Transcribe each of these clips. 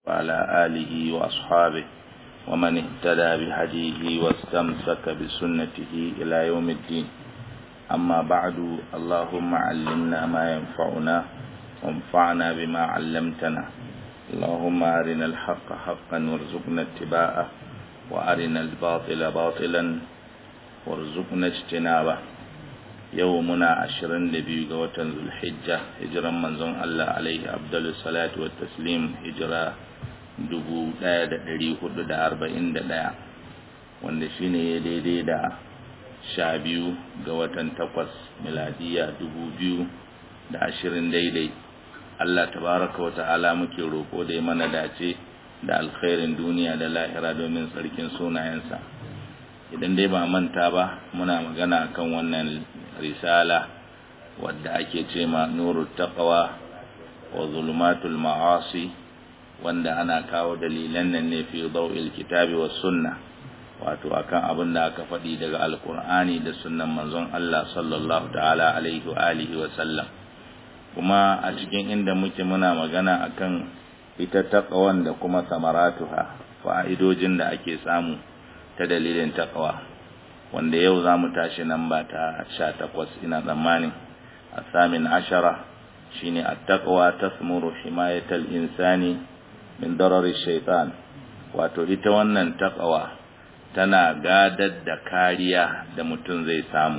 وعلى آله وأصحابه ومن اهتدى بهديه واستمسك بسنته إلى يوم الدين أما بعد اللهم علمنا ما ينفعنا وانفعنا بما علمتنا اللهم أرنا الحق حقا وارزقنا اتباعه وأرنا الباطل باطلا وارزقنا اجتنابه yau muna ashirin da biyu ga watan zulhijja hijiran manzon Allah alaihi abdullu salatu wa taslim hijira dubu ɗaya da ɗari hudu da arba'in da ɗaya wanda shine ya daidai da sha biyu ga watan takwas miladiya dubu biyu da ashirin daidai Allah tabaraka wa ta'ala muke roƙo da ya mana dace da alkhairin duniya da lahira domin tsarkin sunayensa idan dai ba manta ba muna magana kan wannan risala wadda ake ce ma nuru taqwa wa zulumatul ma'asi wanda ana kawo dalilan nan ne fi dawil kitabi was sunna wato akan abin da aka faɗi daga alkur'ani da sunnan manzon Allah sallallahu ta'ala alaihi wa alihi wa sallam kuma a cikin inda muke muna magana akan ita taqwan da kuma samaratuha fa'idojin da ake samu ta dalilin taqwa wanda yau za mu tashi nan ba ta sha takwas ina tsammanin a samin ashara shi ne a taƙawa ta smuru himayatal insani min darari shaitan wato ita wannan taƙawa tana gadar da kariya da mutum zai samu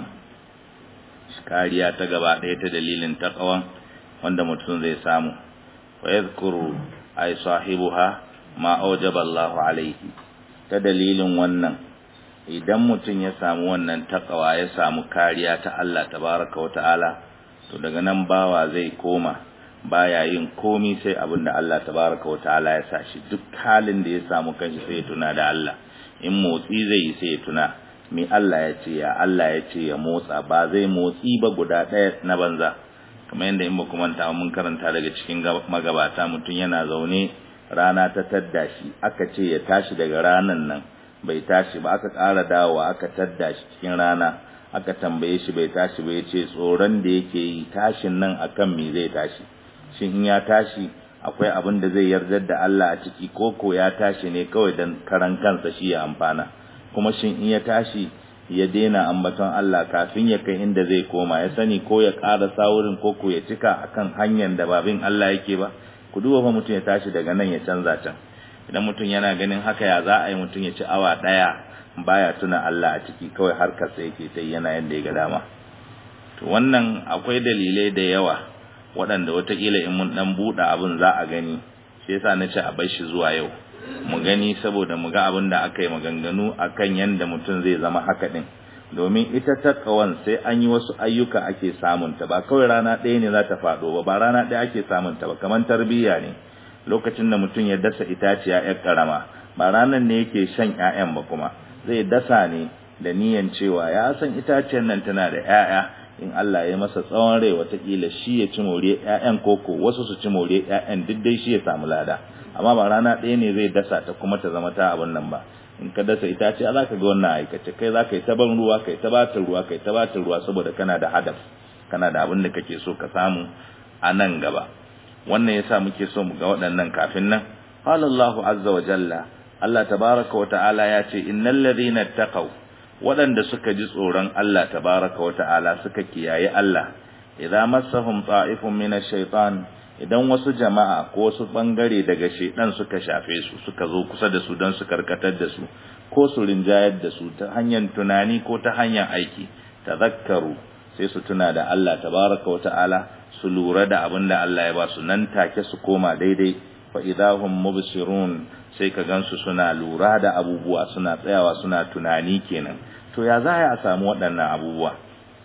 kariya ta gaba ɗaya ta dalilin taƙawan wanda mutum zai samu wa yadhkuru ay sahibuha ma awjaba Allahu alaihi ta dalilin wannan idan mutum ya samu wannan takawa ya samu kariya ta Allah tabaraka wa ta'ala to daga nan bawa zai koma baya yin komi sai abin da Allah tabaraka wa ta'ala ya sa shi duk halin da ya samu kanshi sai ya tuna da Allah in motsi zai yi sai ya tuna me Allah ya ce ya Allah ya ce ya motsa ba zai motsi ba guda ɗaya na banza kamar yadda in ba kuma ta mun karanta daga cikin magabata mutum yana zaune rana ta tadda shi aka ce ya tashi daga ranan nan bai tashi ba aka ƙara dawowa aka tadda shi cikin rana aka tambaye shi bai tashi ba ya ce tsoron da yake yi tashin nan akan me zai tashi shin in ya tashi akwai abin da zai yardar da Allah a ciki koko ya tashi ne kawai dan karan kansa shi ya amfana kuma shin in ya tashi ya daina ambaton Allah kafin ya kai inda zai koma ya sani ko ya ƙara sawurin koko ya cika akan hanyar da babin Allah yake ba ku duba fa mutum ya tashi daga nan ya canza can idan mutum yana ganin haka ya za a yi mutum ya ci awa ɗaya baya tuna Allah a ciki kawai harkarsa yake ta yana yadda ya ga dama to wannan akwai dalilai da yawa waɗanda watakila in mun ɗan buɗe abin za a gani shi yasa na ce a bar shi zuwa yau mu gani saboda mu ga abin da aka yi maganganu akan yadda mutum zai zama haka ɗin domin ita takawan sai an yi wasu ayyuka ake samunta ba kawai rana ɗaya ne za ta faɗo ba ba rana ɗaya ake samunta ba kamar tarbiyya ne lokacin da mutum ya dasa itaciya yar karama ba ranan ne yake shan ƴaƴan ba kuma zai dasa ne da niyan cewa ya san itaciyar nan tana da ƴaƴa in Allah ya masa tsawon rai watakila shi ya ci more ƴaƴan koko wasu su ci more ƴaƴan duk dai shi ya samu lada amma ba rana ɗaya ne zai dasa ta kuma ta zama ta abin nan ba in ka dasa itaciya za ka ga wannan aikace kai za ka yi ta ban ruwa kai ta bata ruwa kai ta bata ruwa saboda kana da hadaf kana da abin da kake so ka samu a nan gaba wannan yasa muke so mu ga waɗannan kafin nan qala Allahu azza wa jalla Allah tabaaraka wa ta'ala ya ce innal ladhina taqaw waɗanda suka ji tsoron Allah tabaaraka wa ta'ala suka kiyaye Allah idza massahum ta'ifun minash shaitan idan wasu jama'a ko wasu bangare daga shaitan suka shafe su suka zo kusa da su don su karkatar da su ko su rinjayar da su ta hanyar tunani ko ta hanyar aiki tadhakkaru sai su tuna da Allah tabaaraka wa ta'ala su lura da abin da Allah ya ba su nan take su koma daidai fa idahum mubsirun sai ka gansu suna lura da abubuwa suna tsayawa suna tunani kenan to ya za a samu waɗannan abubuwa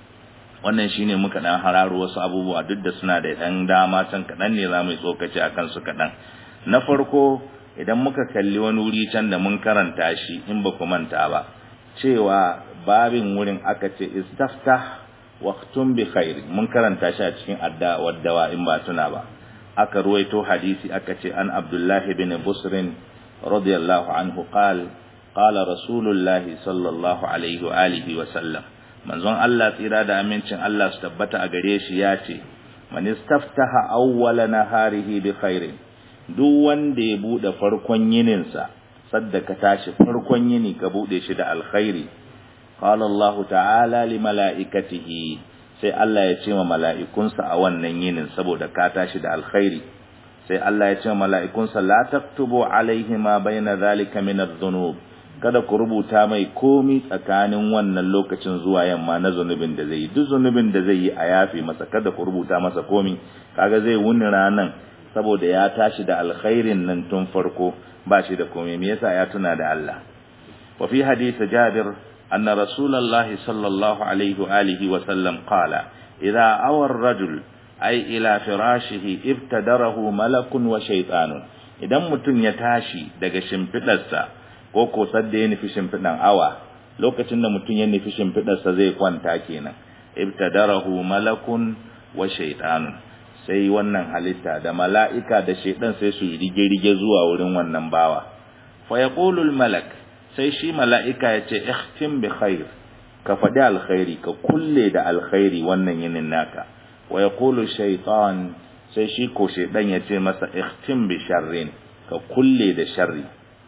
wannan shine muka dan hararo wasu abubuwa duk da suna da dan dama can kaɗan ne za mu yi tsokaci akan su kaɗan na farko idan muka kalli wani wuri can da mun karanta shi in ba ku manta ba cewa babin wurin aka ce istaftah waqtun bi khair mun karanta shi a cikin adda waddawa in ba tuna ba aka ruwaito hadisi aka ce an abdullahi bin busrin radiyallahu anhu qal qala rasulullah sallallahu alaihi wa alihi wa sallam manzon Allah tsira da amincin Allah su tabbata a gare shi ya ce man istaftaha awwala naharihi bi khairin duk wanda ya bude farkon yininsa sadda ka tashi farkon yini ka bude shi da alkhairi qala Allah ta'ala li mala'ikatihi sai Allah ya ce wa mala'ikunsa a wannan yinin saboda ka tashi da alkhairi sai Allah ya ce wa mala'ikunsa la taktubu alaihi ma baina zalika min adh-dhunub kada ku rubuta mai komi tsakanin wannan lokacin zuwa yamma na zunubin da zai yi duk zunubin da zai yi a yafi masa kada ku rubuta masa komi kaga zai wuni ranan saboda ya tashi da alkhairin nan tun farko ba shi da komi me yasa ya tuna da Allah wa fi hadith Jabir anna rasulullahi sallallahu alaihi wa alihi wa sallam qala idza awa ar-rajul ay ila firashihi ibtadarahu malakun wa shaytanun idan mutum ya tashi daga shimfidarsa ko ko sadda ya nufi shimfidan awa lokacin da mutum ya nufi shimfidarsa zai kwanta kenan ibtadarahu malakun wa shaytanun sai wannan halitta da mala'ika da shaidan sai su rige-rige zuwa wurin wannan bawa fa yaqulu malak sai shi mala'ika ya ce ihtim bi khair ka faɗi alkhairi ka kulle da alkhairi wannan yinin naka wa yaqulu shaytan sai shi ko shaidan ya ce masa ihtim bi sharrin ka kulle da sharri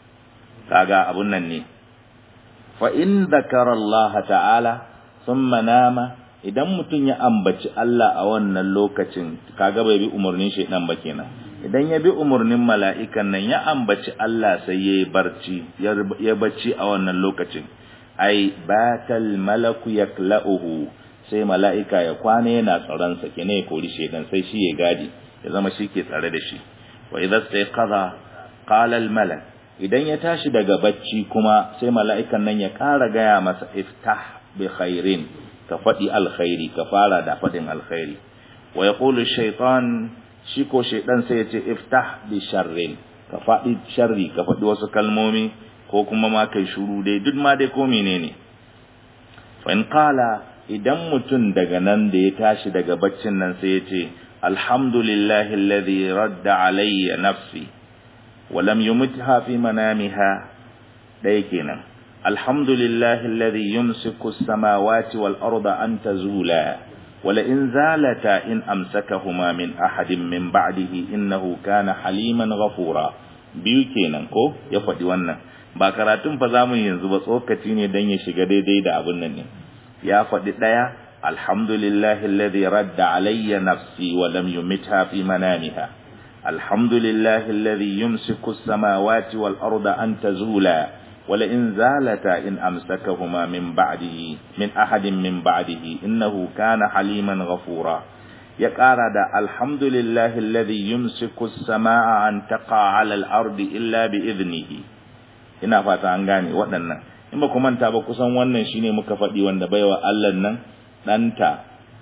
kaga abun nan ne fa in dhakara Allah ta'ala thumma nama idan mutum ya ambaci Allah a wannan lokacin kaga bai bi umarnin shaidan ba kenan idan ya bi umarnin mala'ikan nan ya ambaci Allah sai yayi barci ya bacci a wannan lokacin ai batal malaku yaklauhu sai mala'ika ya kwana yana tsaron sa kene ya kori shaidan sai shi ya gadi ya zama shi ke tsare da shi wa idza stayqadha qala al malak idan ya tashi daga bacci kuma sai mala'ikan nan ya ƙara gaya masa iftah bi khairin ka faɗi alkhairi ka fara da faɗin alkhairi wa ya ƙulu shaitan shi ko shaitan sai ya ce iftah bi sharrin ka faɗi sharri ka faɗi wasu kalmomi ko kuma ma kai shuru dai duk ma dai ko menene fa in qala idan mutum daga nan da ya tashi daga baccin nan sai ya ce alhamdulillahi alladhi radda alayya nafsi wa lam yumitha fi manamiha ɗaya kenan الحمد لله الذي يمسك السماوات والأرض أن تزولا ولئن زالتا إن أمسكهما من أحد من بعده إنه كان حليما غفورا biyu kenan ko ya faɗi wannan ba karatun fa zamu yanzu ba tsokaci ne dan ya shiga daidai da abun nan ne ya faɗi ɗaya alhamdulillahi alladhi radda alayya nafsi wa lam yumitha fi manamiha alhamdulillahi alladhi yumsiku as-samawati wal arda an tazula ولئن زالتا إن أمسكهما من بعده من أحد من بعده إنه كان حليما غفورا يقال الحمد لله الذي يمسك السماء أن تقع على الأرض إلا بإذنه ina fata an gane waɗannan in ba ku manta ba kusan wannan shine muka faɗi wanda baiwa Allah nan ɗanta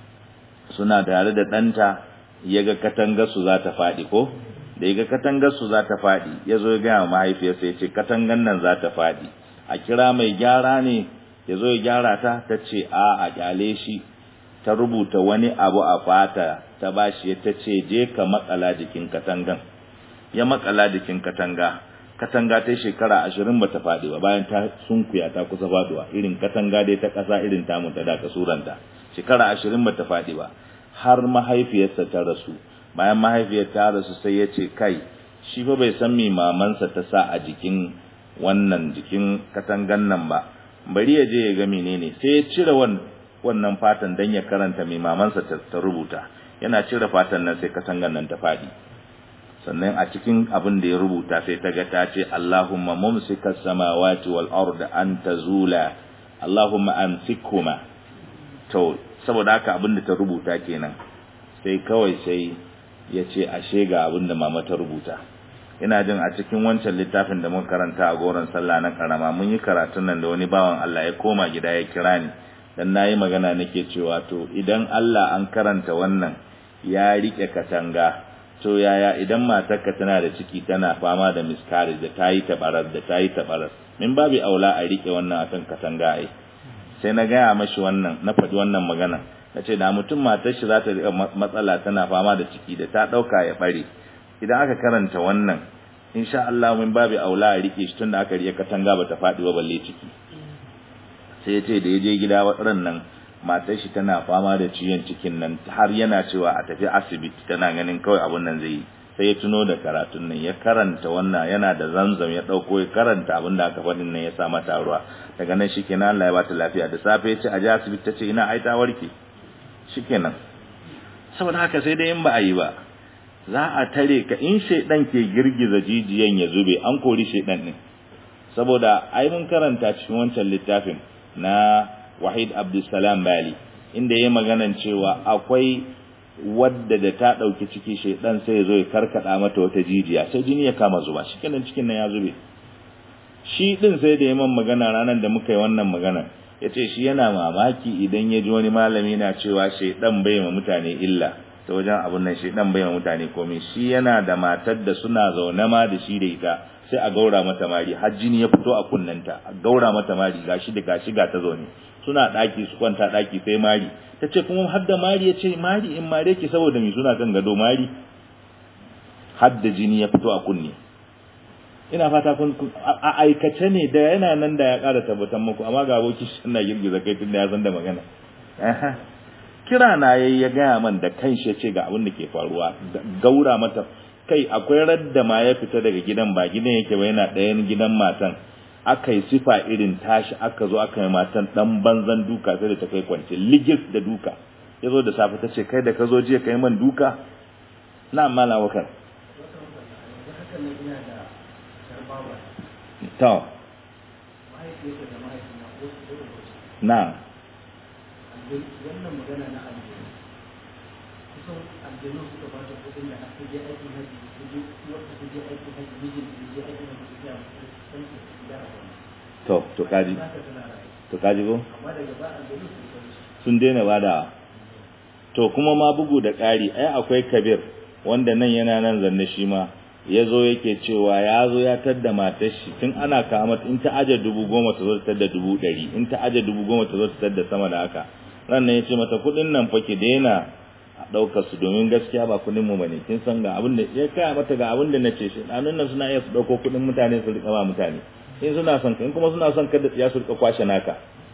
suna tare da ɗanta ya ga katangar su za ta faɗi ko da ya ga katangar su za ta faɗi ya zo ya gaya mahaifiyarsa ya ce katangar nan za ta faɗi a kira mai gyara ne ya zo ya gyara ta ta ce a a kyale shi ta rubuta wani abu a fata ta bashi ta ce je ka makala jikin katangan ya makala jikin katanga katanga ta shekara ashirin bata faɗi ba bayan ta sunkuya ta kusa faɗuwa irin katanga dai ta ƙasa irin tamu ta da kasuranta shekara ashirin bata faɗi ba har mahaifiyarsa ta rasu bayan mahaifiyar ta rasu sai ya ce kai shi fa bai san me mamansa ta sa a jikin wannan jikin katangan nan ba bari ya je ya ga menene sai ya cire wannan fatan dan ya karanta me mamansa ta rubuta yana cire fatan nan sai katangan nan ta fadi sannan a cikin abin da ya rubuta sai ta ga ta ce Allahumma mumsikas samawati wal ardi an tazula Allahumma amsikhuma to saboda haka abin da ta rubuta kenan sai kawai sai ya ce ashe ga abin da mama ta rubuta ina jin a cikin wancan littafin da muka karanta a goron sallah na karama mun yi karatun nan da wani bawan Allah ya koma gida ya kira ni dan nayi magana nake cewa to idan Allah an karanta wannan ya rike katanga to yaya idan matarka tana da ciki tana fama da miscarriage da tayi tabarar da tayi tabarar min babu aula a rike wannan akan katanga ai sai na gaya mashi wannan na faɗi wannan magana na ce da mutum matar shi za ta riƙa matsala tana fama da ciki da ta ɗauka ya ɓare idan aka karanta wannan insha Allah min babu aula a rike shi tun da aka riƙe katanga ba ta faɗi ba balle ciki sai ya ce da ya je gida waɗannan nan matar shi tana fama da ciwon cikin nan har yana cewa a tafi asibiti tana ganin kawai abun nan zai yi sai ya tuno da karatun nan ya karanta wannan yana da zamzam ya dauko ya karanta abin da aka faɗin nan ya sa mata ruwa daga nan shikenan Allah ya bata lafiya da safe ya ce a ji asibiti ta ce ina ai ta warke shikenan saboda haka sai dai in ba a yi ba za a tare ka in shaidan ke girgiza jijiyan ya zube an kori shaidan din saboda ai mun karanta cikin wancan littafin na Wahid Abdulsalam Bali inda yayi maganan cewa akwai wadda da ta dauki ciki shaidan sai ya zo ya karkada mata wata jijiya sai jini ya kama zuba shikenan cikin nan ya zube shi din sai da yayin magana ranar da muka yi wannan magana yace shi yana mamaki idan ya ji wani malami na cewa shaidan bai ma mutane illa ta wajen abun nan shi dan bayan mutane komai shi yana da matar da suna zaune ma da shi da ita sai a gaura mata mari har jini ya fito a kunnanta a gaura mata mari gashi da gashi ga ta zaune suna daki su kwanta daki sai mari tace kuma har da mari yace mari in mare ki saboda mi suna kan gado mari har da jini ya fito a kunne ina fata kun a aikace ne da yana nan da ya ƙara tabbatar muku amma ga aboki suna girgiza kai tun da ya san da magana kira na yayi ya gaya man da kanshi ce ga abin da ke faruwa gaura mata kai akwai radda ma ya fita daga gidan ba gidan yake ba yana ɗayan gidan matan aka yi sifa irin tashi aka zo aka yi matan dan banzan duka sai da ta kai kwance ligis da duka ya zo da safe ta ce kai da ka zo jiya ka yi man duka na mala wakar to na wannan magana na aljanu kusan aljanu suka ba ta kudin da aka je aikin haji su je wata su je aikin haji mijin su je aikin haji su ya san su ya to to kaji to kaji ko amma daga ba aljanu su san sun daina bada to kuma ma bugu da ƙari ai akwai kabir wanda nan yana nan zanne shi ma ya zo yake cewa ya zo ya tadda matar shi tun ana kama in ta aje dubu goma ta zo ta tadda dubu ɗari in ta aje dubu goma ta zo ta tadda sama da haka rannan ya ce mata kuɗin nan fa ki daina a ɗaukar su domin gaskiya ba kuɗin mu bane kin san ga abin da ya kaya mata ga abin da nace shi ɗanun nan suna iya su ɗauko kuɗin mutane su riƙa ba mutane in suna son in kuma suna son kada ya su riƙa kwashe naka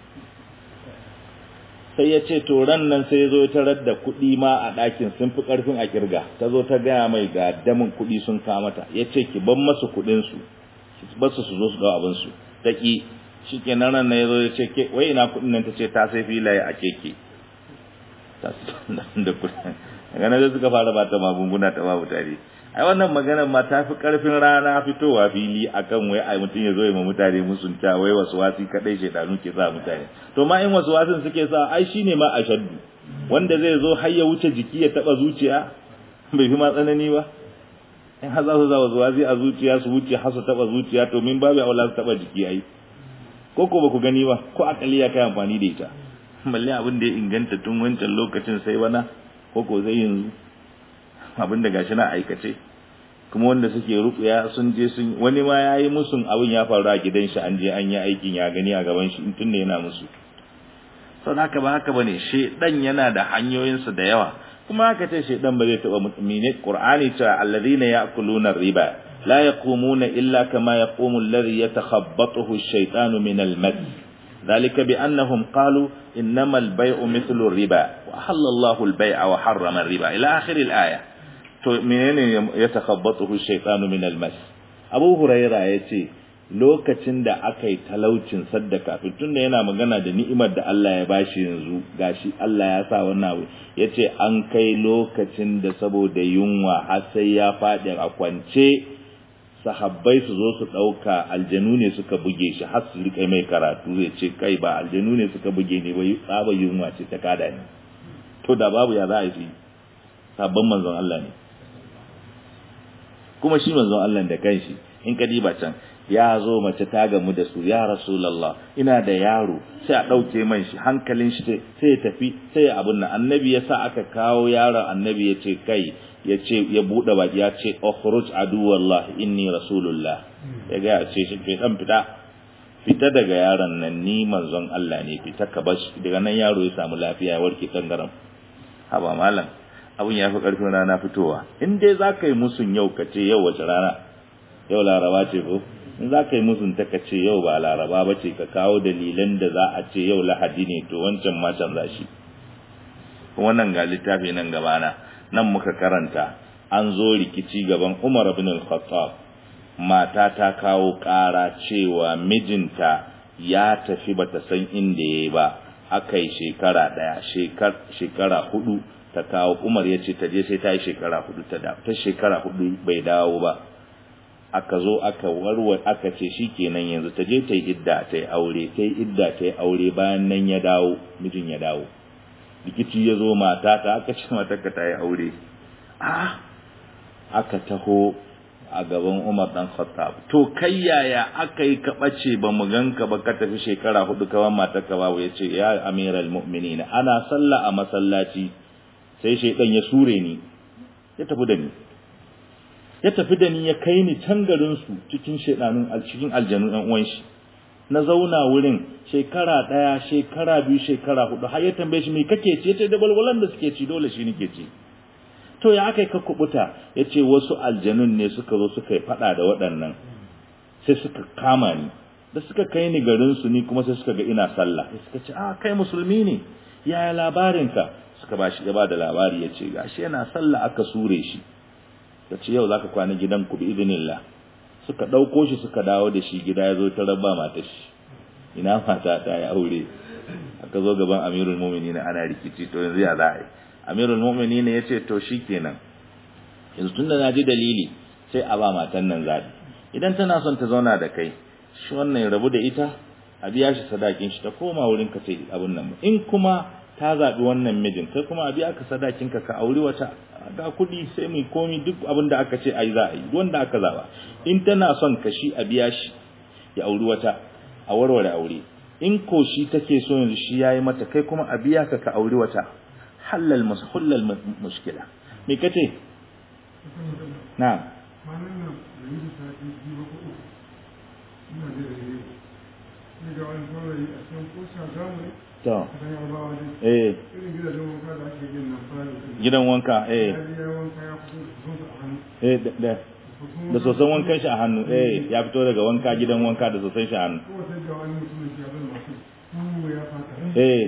sai ya ce to ran nan sai ya zo ya tarar da kuɗi ma a ɗakin sun fi ƙarfin a kirga ta zo ta gaya mai ga damin kuɗi sun kamata ya ce ki ban masu kuɗinsu basu su zo su ɗau abinsu ta ƙi shi ke nan ran ya zo ya ce ke wai ina kuɗin nan ta ce ta sai filaye a keke ta da kuɗin daga nan suka fara ba ta magunguna ta babu tare ai wannan maganar ma ta fi ƙarfin rana fitowa fili akan wai ai mutum ya zo ya ma mutane musunta wai wasu wasi kaɗai shaidanu ke sa mutane to ma in wasu wasin suke sa ai shine ma ashaddu wanda zai zo har ya wuce jiki ya taɓa zuciya bai fi ma tsanani ba in har za su za wasu wasi a zuciya su wuce har su taɓa zuciya to min babu aula su taɓa jiki ai ko ko ba ku gani ba ko akali ya kai amfani da ita balle abin da ya inganta tun wancan lokacin sai bana ko ko zai yanzu abin da gashi na aikace kuma wanda suke rukuya sun je sun wani ma yayi musun abin ya faru a gidan shi an je an yi aikin ya gani a gaban shi tun da yana musu sau haka ba haka bane shedan yana da hanyoyinsa da yawa kuma haka ce shedan ba zai taba mutumi ne qur'ani ta alladhina ya'kuluna riba la yaqumuna illa kama yaqumu alladhi yatakhabbathu ash-shaytanu min al-mas ذلك بأنهم قالوا إنما البيع مثل الربا وحل الله البيع وحرم الربا إلى آخر الآية to menene ya takhabbatuhu shaytanu min almas Abu Huraira yace lokacin da aka yi talaucin sadda kafin tunda yana magana da ni'imar da Allah ya bashi yanzu gashi Allah ya sa wannan abu yace an kai lokacin da saboda yunwa har sai ya faɗi a kwance sahabbai su zo su ɗauka aljanu ne suka buge shi har su rika mai karatu zai ce kai ba aljanu ne suka buge ni ba tsaba yunwa ce ta kada ni to da babu ya za a yi sabon manzon Allah ne kuma shi manzon Allah da kanshi in ka diba can ya zo mace ta gamu da su ya rasulullah ina da yaro sai a dauke man shi hankalin shi sai ya tafi sai abun nan annabi ya sa aka kawo yaron annabi ya ce kai ya ce ya bude baki ya ce ukhruj aduwallah inni rasulullah ya ga ce shi ke dan fita fita daga yaron nan ni manzon Allah ne fita ka bar daga nan yaro ya samu lafiya ya warke kangaram haba malam abin ya fi ƙarfin rana fitowa in dai za ka yi musun yau ka ce yau wace rana yau laraba ce ko in za ka yi musun ta ka ce yau ba laraba ba ce ka kawo dalilan da za a ce yau lahadi ne to wancan ma canza shi wannan ga littafi nan gabana nan muka karanta an zo rikici gaban Umar ibn al-Khattab mata ta kawo ƙara cewa mijinta ya tafi bata san inda yayi ba akai shekara daya shekara hudu ta kawo Umar ya ce ta je sai ta yi shekara hudu ta da ta shekara hudu bai dawo ba aka zo aka warware aka ce shikenan yanzu ta je ta yi idda ta yi aure ta yi idda ta yi aure bayan nan ya dawo mijin ya dawo rikici ya zo mata ta aka ce mata ka ta yi aure a aka taho a gaban Umar dan Khattab to kai yaya aka yi kabace ba mu ganka ba ka tafi shekara hudu kawan mata ka babu yace ya amiral mu'minin ana sallah a masallaci sai shaydan ya sure ni ya tafi da ni ya tafi da ni ya kai ni can garin su cikin shedanun cikin aljanu ɗan uwan shi na zauna wurin shekara ɗaya shekara biyu shekara hudu har ya tambaye shi me kake ci yace da balwalan da suke ci dole shi nake ci to ya aka yi ka kubuta ya ce wasu aljanun ne suka zo suka yi fada da waɗannan sai suka kama ni da suka kai ni garinsu ni kuma sai suka ga ina sallah sai suka ce a kai musulmi ne yaya labarinka suka ba shi gaba da labari ya ce gashi yana sallah aka sure shi ta ce yau zaka kwana gidan ku bi idinillah suka ɗauko shi suka dawo da shi gida ya zo ta raba mata shi ina mata ta ya aure aka zo gaban amirul mu'minin ana rikici to yanzu ya za a yi amirul mu'minin ya ce to shikenan yanzu tunda na ji dalili sai a ba matan nan zabi idan tana son ta zauna da kai shi wannan rabu da ita a biya shi sadakin shi ta koma wurin ka sai abun nan in kuma ta zabi wannan mijin kai kuma a biya ka sadakin ka ka auri wata ga kuɗi sai mu komi duk abin da aka ce ai za a yi wanda aka zaba in tana son ka shi a biya shi ya auri wata a warware aure in ko shi take so yanzu shi yayi mata kai kuma a biya ka ka auri wata halal hullal mushkila me kace na'am to eh gidan wanka eh eh da da sosan wankan shi a hannu eh ya fito daga wanka gidan wanka da sosan shi a hannu eh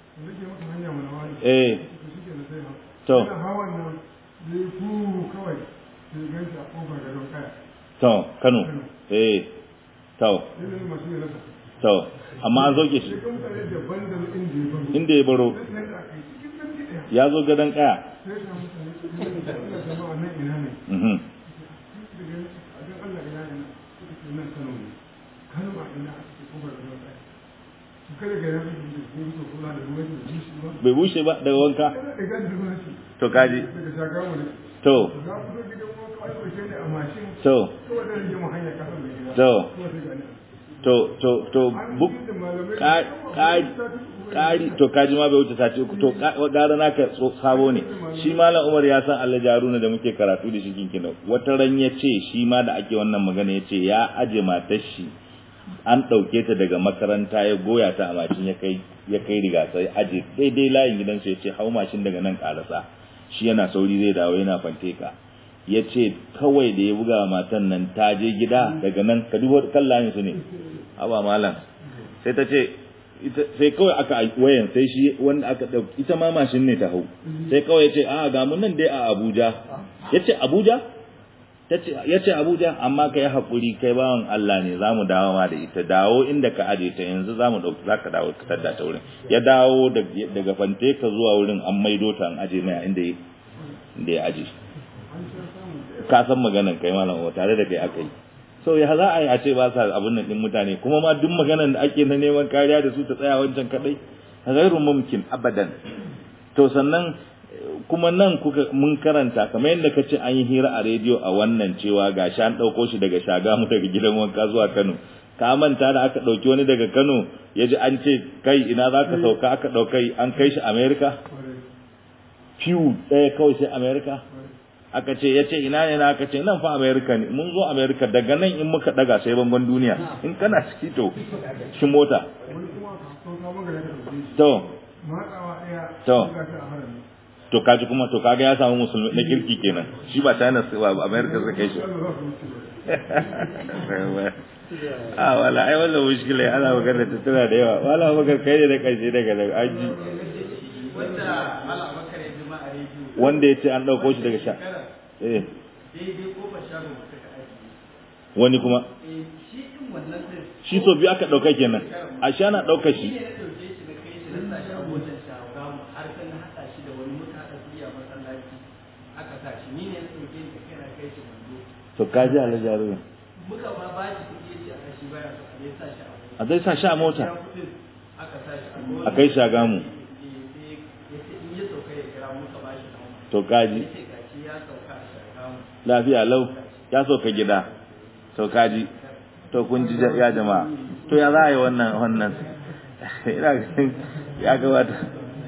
eh to to kano eh to to amma an zoke shi inda ya baro ya zo gadon kaya bai bushe ba daga wanka to kaji to to to to to to buk kari to kaji ma bai wuce sati uku to gara naka sabo ne shi malam Umar ya san Allah jaruna da muke karatu da shi kinkin wata ran ya ce shi ma da ake wannan magana ya ce ya aje matar shi an ɗauke ta daga makaranta ya goya ta a mashin ya kai ya kai riga sai aje daidai layin gidansu ya ce hau mashin daga nan karasa shi yana sauri zai dawo yana fante ka ya ce kawai da ya buga matan nan ta je gida daga nan ka duba kan layin su ne haba malam sai ta ce sai kawai aka wayan sai shi wanda aka ɗauki ita ma mashin ne ta hau sai kawai ya ce a ga mun nan dai a Abuja ya ce Abuja ya ce Abuja amma ka yi haƙuri kai bawan Allah ne za mu dawo ma da ita dawo inda ka aje ta yanzu za mu ɗauki za ka dawo ka tadda ta wurin ya dawo daga fante ka zuwa wurin an maido ta an aje mai inda ya aje ka san maganan kai malam wa tare da kai aka yi so ya za a yi a ce ba sa abin nan din mutane kuma ma duk maganan da ake na neman kariya da su ta tsaya wancan kadai ghairu mumkin abadan to sannan kuma nan kuka mun karanta kamar yadda ka ce an yi hira a rediyo a wannan cewa gashi an ɗauko shi daga shagamu daga gidan wanka zuwa kano ka manta da aka ɗauki wani daga kano ya ji an ce kai ina za ka sauka aka ɗaukai an kai shi amerika fiw ɗaya kawai sai amerika aka ce ya ce ina ne na aka ce nan fa amerika ne mun zo amerika daga nan in muka daga sai bangon duniya in kana ciki to shi mota to to to kaji kuma to kaga ya samu musulmi na kirki kenan shi ba China ba America suka kai shi ah wala ai wannan mushkila ana magana ta tana da yawa wala magana kai ne da karshe daga daga aji wanda mala bakar ya jima a rediyo wanda yace an dauko shi daga sha eh daidai kofar shagon wata ka aiki wani kuma eh shi din wannan din shi so biyu aka ɗauka kenan a sha na ɗauka shi shi ne na ɗauke shi na kai shi na sa shi a motar shagamu har sai na haɗa shi da wani muka haɗa kuɗi a masallaci aka sa shi ni ne na ɗauke shi da kai na kai shi wando to ka ji alhaji haruna muka ma ba shi kuɗi ya ce a kashi baya so a ne sa shi a a mota zai sa shi a mota ya kuɗin aka sa shi a a kai shagamu ya ce in ya sauka ya kira muka ba shi nawa to ka ji ya ce gashi ya sauka a shagamu lafiya lau ya so ka gida to ka ji to kun ji ya jama'a to ya za a yi wannan wannan ina ganin ya gabata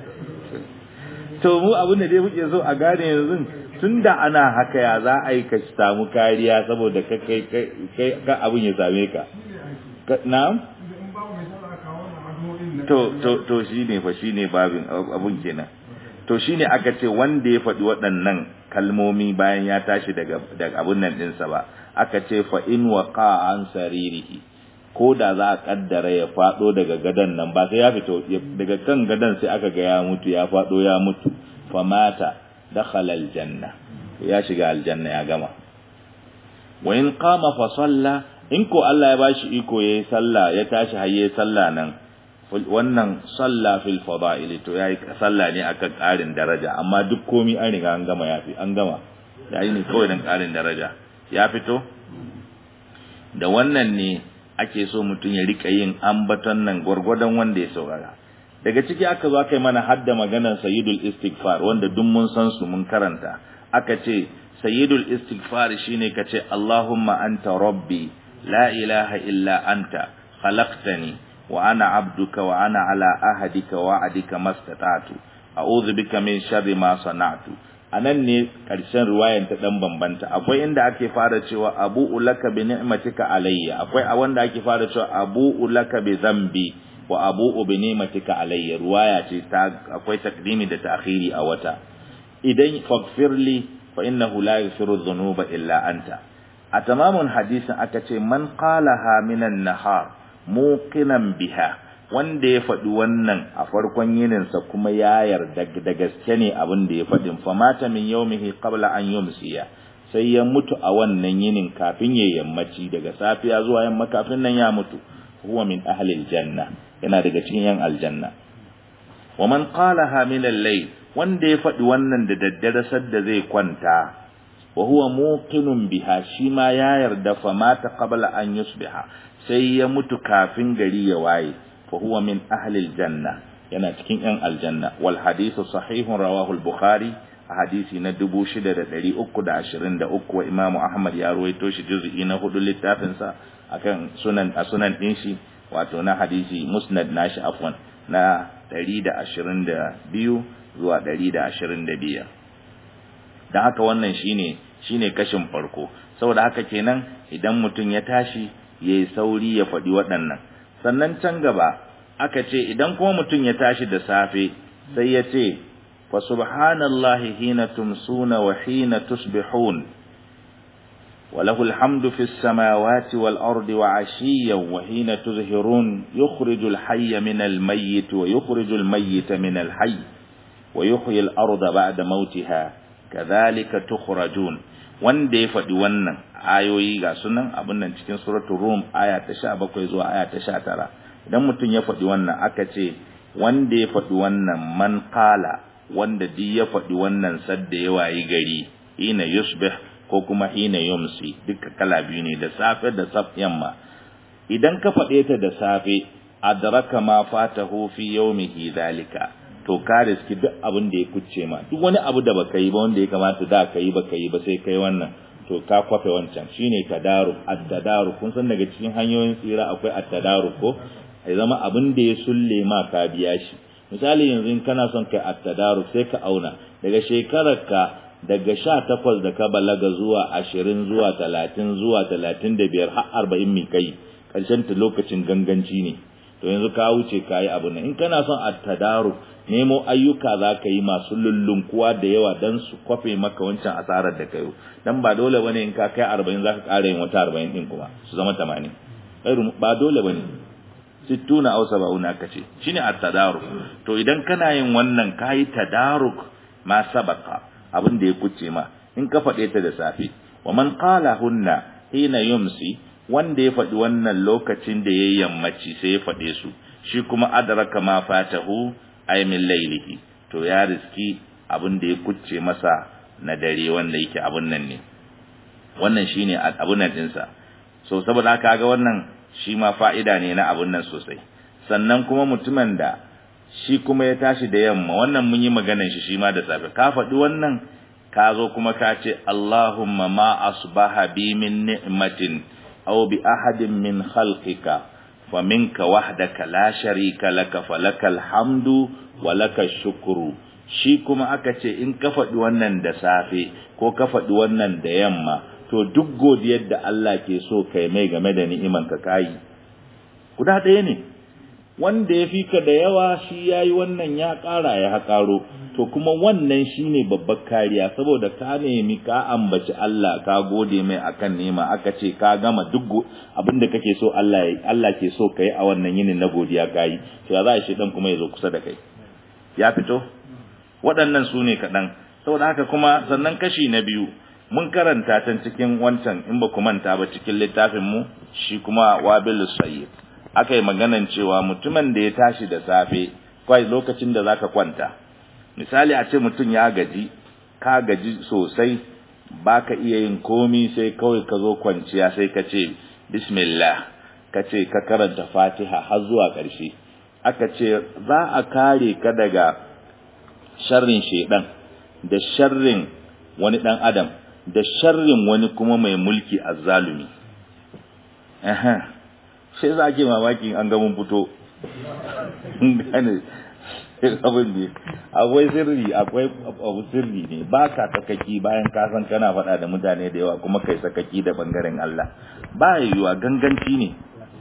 to mu abin da dai muke so a gane yanzu tun da ana haka ya za a yi ka samu kariya saboda ka kai kai ka abin ya same ka Ka- na'am to to to shine fa shine babin abun kenan to shine aka ce wanda ya faɗi waɗannan kalmomi bayan ya tashi daga daga abun nan ɗinsa ba aka ce fa in waqa an saririhi ko da za a kaddara ya faɗo daga gadan nan ba sai ya fito daga kan gadan sai aka ga ya mutu ya faɗo ya mutu fa mata dakhala aljanna ya shiga aljanna ya gama wa in qama fa salla in ko Allah ya bashi iko yayi sallah ya tashi har yayi sallah nan wannan salla fil fada'il to yayi salla ne akan ƙarin daraja amma duk komi an riga an gama yafi an gama yayi ne kawai dan ƙarin daraja ya fito da wannan ne ake so mutum ya rika yin ambaton nan gwargwadon wanda ya saurara daga ciki aka zo aka yi mana hadda maganar sayyidul istighfar wanda duk mun san su mun karanta aka ce sayyidul istighfar shine kace Allahumma anta rabbi la ilaha illa anta khalaqtani wa ana abduka wa ana ala ahadika wa adika mastata'tu a'udhu bika min sharri ma sana'tu anan ne karshen riwayan ta dan bambanta akwai inda ake fara cewa abu ulaka bi ni'matika alayya akwai a wanda ake fara cewa abu ulaka bi dhanbi wa abu bi ni'matika alayya riwaya ce ta akwai takdimi da ta'khiri a wata idan faghfirli fa innahu la yaghfiru dhunuba illa anta a tamamun hadisin aka ce man qalaha minan nahar muqinan biha wanda ya faɗi wannan a farkon yininsa kuma ya yarda da gaske ne abin da ya faɗin famata min yaumihi qabla an yumsiya sai ya mutu a wannan yinin kafin ya yammaci daga safiya zuwa yamma kafin nan ya mutu huwa min ahli aljanna yana daga cikin yan aljanna wa man qalaha min al-layl wanda ya faɗi wannan da daddare sadda zai kwanta wa huwa muqinun biha shi ma ya yarda famata qabla an yusbiha sai ya mutu kafin gari ya waye فهو من أهل الجنة yana cikin ‘yan aljanna wal hadisu sahihun rawahu al-bukhari a hadisi na dubu shida da ɗari uku da ashirin da uku wa imamu ahmad ya ruwaito shi juz'i na hudu littafinsa akan sunan a sunan ɗin shi wato na hadisi musnad nashi afwan na ɗari da ashirin da biyu zuwa ɗari da ashirin da biyar don haka wannan shine shine kashin farko saboda haka kenan idan mutum ya tashi ya yi sauri ya faɗi waɗannan sannan can gaba aka ce idan kuma mutum ya tashi da safe sai ya ce fa subhanallahi hina tumsuna wa hina tusbihun wa lahu alhamdu fis samawati wal ardi wa ashiyan wa hina tuzhirun yukhrijul hayya min al mayyit wa yukhrijul mayyita min al hayy wa yuhyi al arda ba'da mautiha kadhalika tukhrajun wanda ya faɗi wannan ayoyi ga sunan abin nan cikin suratul rum aya ta 17 zuwa aya ta 19 idan mutum ya faɗi wannan aka ce wanda ya faɗi wannan man qala wanda di ya faɗi wannan sadda ya wayi gari hina yusbih ko kuma hina yumsi duka kala biyu ne da safe da saf yamma idan ka faɗe ta da safe adraka ma fatahu fi yawmihi dalika to ka riski duk abin da ya kucce ma duk wani abu da baka yi ba wanda ya kamata da ka yi baka yi ba sai kai wannan to ka kwafe wancan shine tadaruk at-tadaruk kun san daga cikin hanyoyin tsira akwai at-tadaruk ko ai zama abin da ya sulle ma ka biya shi misali yanzu in kana son kai at-tadaruk sai ka auna daga shekarar ka daga 18 da ka balaga zuwa 20 zuwa 30 zuwa 35 har 40 mi kai karshen ta lokacin ganganci ne to yanzu ka wuce ka yi abu nan in kana son at-tadaruk nemo ayyuka za ka yi masu lullunkuwa da yawa don su kwafe maka wancan asarar da kayo dan ba dole bane in ka kai arba'in za ka ƙara yin wata arba'in ɗin kuma su zama tamanin ba dole bane sittuna aw sab'una kace shine at-tadaruk to idan kana yin wannan kai tadaruk ma sabaka abin da ya kuce ma in ka faɗe ta da safe wa man qala hunna hina yumsi wanda ya faɗi wannan lokacin da yayi yammaci sai ya faɗe su shi kuma adraka ma fatahu ay min laylihi to ya riski abin da ya kucce masa na dare wanda yake abun nan ne wannan shine abun nan dinsa so saboda haka ga wannan shi ma fa'ida ne na abun nan sosai sannan kuma mutumin da shi kuma ya tashi da yamma wannan mun yi maganar shi shi ma da safe ka faɗi wannan ka zo kuma ka ce Allahumma ma asbaha bi min ni'matin aw bi ahadin min khalqika fa minka wahdaka la sharika laka falakal hamdu wa lakal shukru shi kuma aka ce in ka faɗi wannan da safe ko ka faɗi wannan da yamma to duk godiyar da Allah ke so kai mai game da ni'iman ka kayi guda ɗaya ne wanda ya fi ka da yawa shi ya yi wannan ya ƙara ya haƙaro to kuma wannan shi ne babbar kariya saboda ka nemi ka ambaci Allah ka gode mai akan nema aka ce ka gama duk abin da kake so Allah Allah ke so kai a wannan yinin na godiya kayi to ya za a shi dan kuma ya zo kusa da kai ya fito waɗannan su ne kaɗan saboda haka kuma sannan kashi na biyu mun karanta can cikin wancan in ba ku manta ba cikin littafin mu shi kuma wabil sayyid aka yi maganan cewa mutumin da ya tashi da safe kwai lokacin da zaka kwanta misali a ce mutum ya gaji ka gaji sosai baka iya yin komi sai kawai ka zo kwanciya sai ka ce bismillah ka ce ka karanta fatiha har zuwa ƙarshe aka ce za a kare ka daga sharrin shedan da sharrin wani dan adam da sharrin wani kuma mai mulki azzalumi sai za ke mamakin an ga mun fito gane abin ne akwai sirri akwai abu sirri ne ba ka sakaki bayan ka san kana faɗa da mutane da yawa kuma kai sakaki da bangaren Allah ba yiwuwa ganganci ne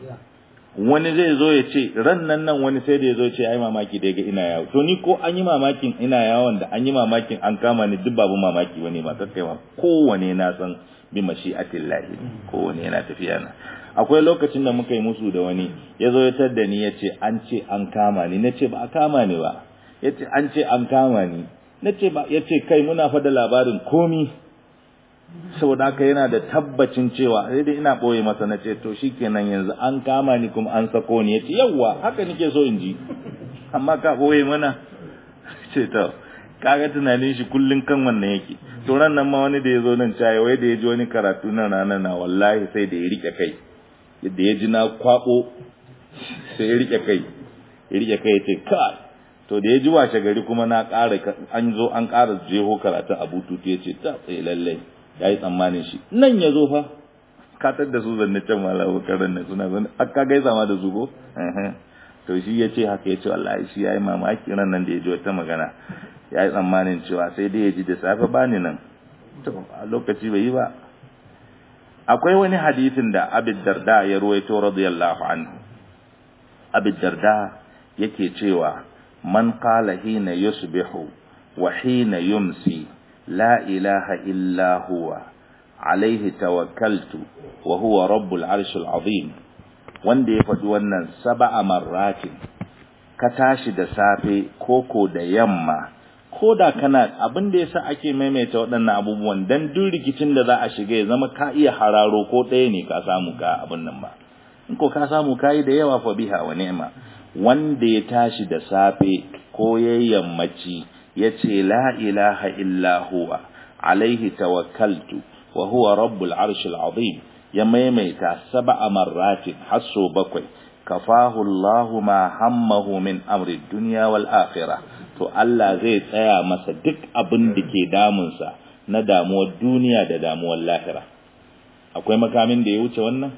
wani zai zo ya ce ran nan nan wani sai da ya zo ya ce ai mamaki da ga ina yawo to ni ko an yi mamakin ina yawon da an yi mamakin an kama ni duk babu mamaki wani ba kakkai ma kowane na san bi mashi'atillahi kowane yana tafiya na akwai lokacin da muka yi musu da wani ya zo ya tadda ni ya ce an ce an kama ni na ce ba a kama ni ba ya ce an ce an kama ni na ce ba ya ce kai muna fada labarin komi saboda haka yana da tabbacin cewa sai dai ina ɓoye masa na ce to shikenan yanzu an kama ni kuma an sako ni ya ce yawwa haka nake so in ji amma ka ɓoye mana ce to kaga tunanin shi kullun kan wannan yake to ran nan ma wani da ya zo nan caye wai da ya ji wani karatu na rana na wallahi sai da ya rike kai yadda ya ji na kwabo sai ya rike kai ya rike kai ya ce kai to da ya ji washe gari kuma na ƙara an zo an ƙara jeho karatun a bututu ya ce ta tsaye lallai ya yi tsammanin shi nan ya zo fa katar da su zanne can malamu karan nan suna zanne aka gaisa ma da su ko to shi ya ce haka ya ce wallahi shi ya yi mamaki ran nan da ya ji wata magana ya yi tsammanin cewa sai dai ya ji da safe ba ni nan to a lokaci bai yi ba akwai wani hadisin da abid darda ya ruwaito radiyallahu anhu abid darda yake cewa man qala hina yusbihu wa hina yumsi la ilaha illa huwa alaihi tawakkaltu wa huwa rabbul arshil azim wanda ya faɗi wannan sab'a marratin ka tashi da safe koko da yamma ko da kana abin da yasa ake maimaita waɗannan abubuwan dan duk rikicin da za a shiga ya zama ka iya hararo ko ɗaya ne ka samu ka abin nan ba in ko ka samu kayi da yawa fa biha wa ni'ma wanda ya tashi da safe ko ya yammaci ya ce la ilaha illa huwa alaihi tawakkaltu wa huwa rabbul arshil azim ya maimaita sab'a marratin hasso bakwai kafahu Allahu ma hammahu min amri dunya wal akhirah to Allah zai tsaya masa duk abin da ke damunsa na damuwar duniya da damuwar lahira akwai makamin da ya wuce wannan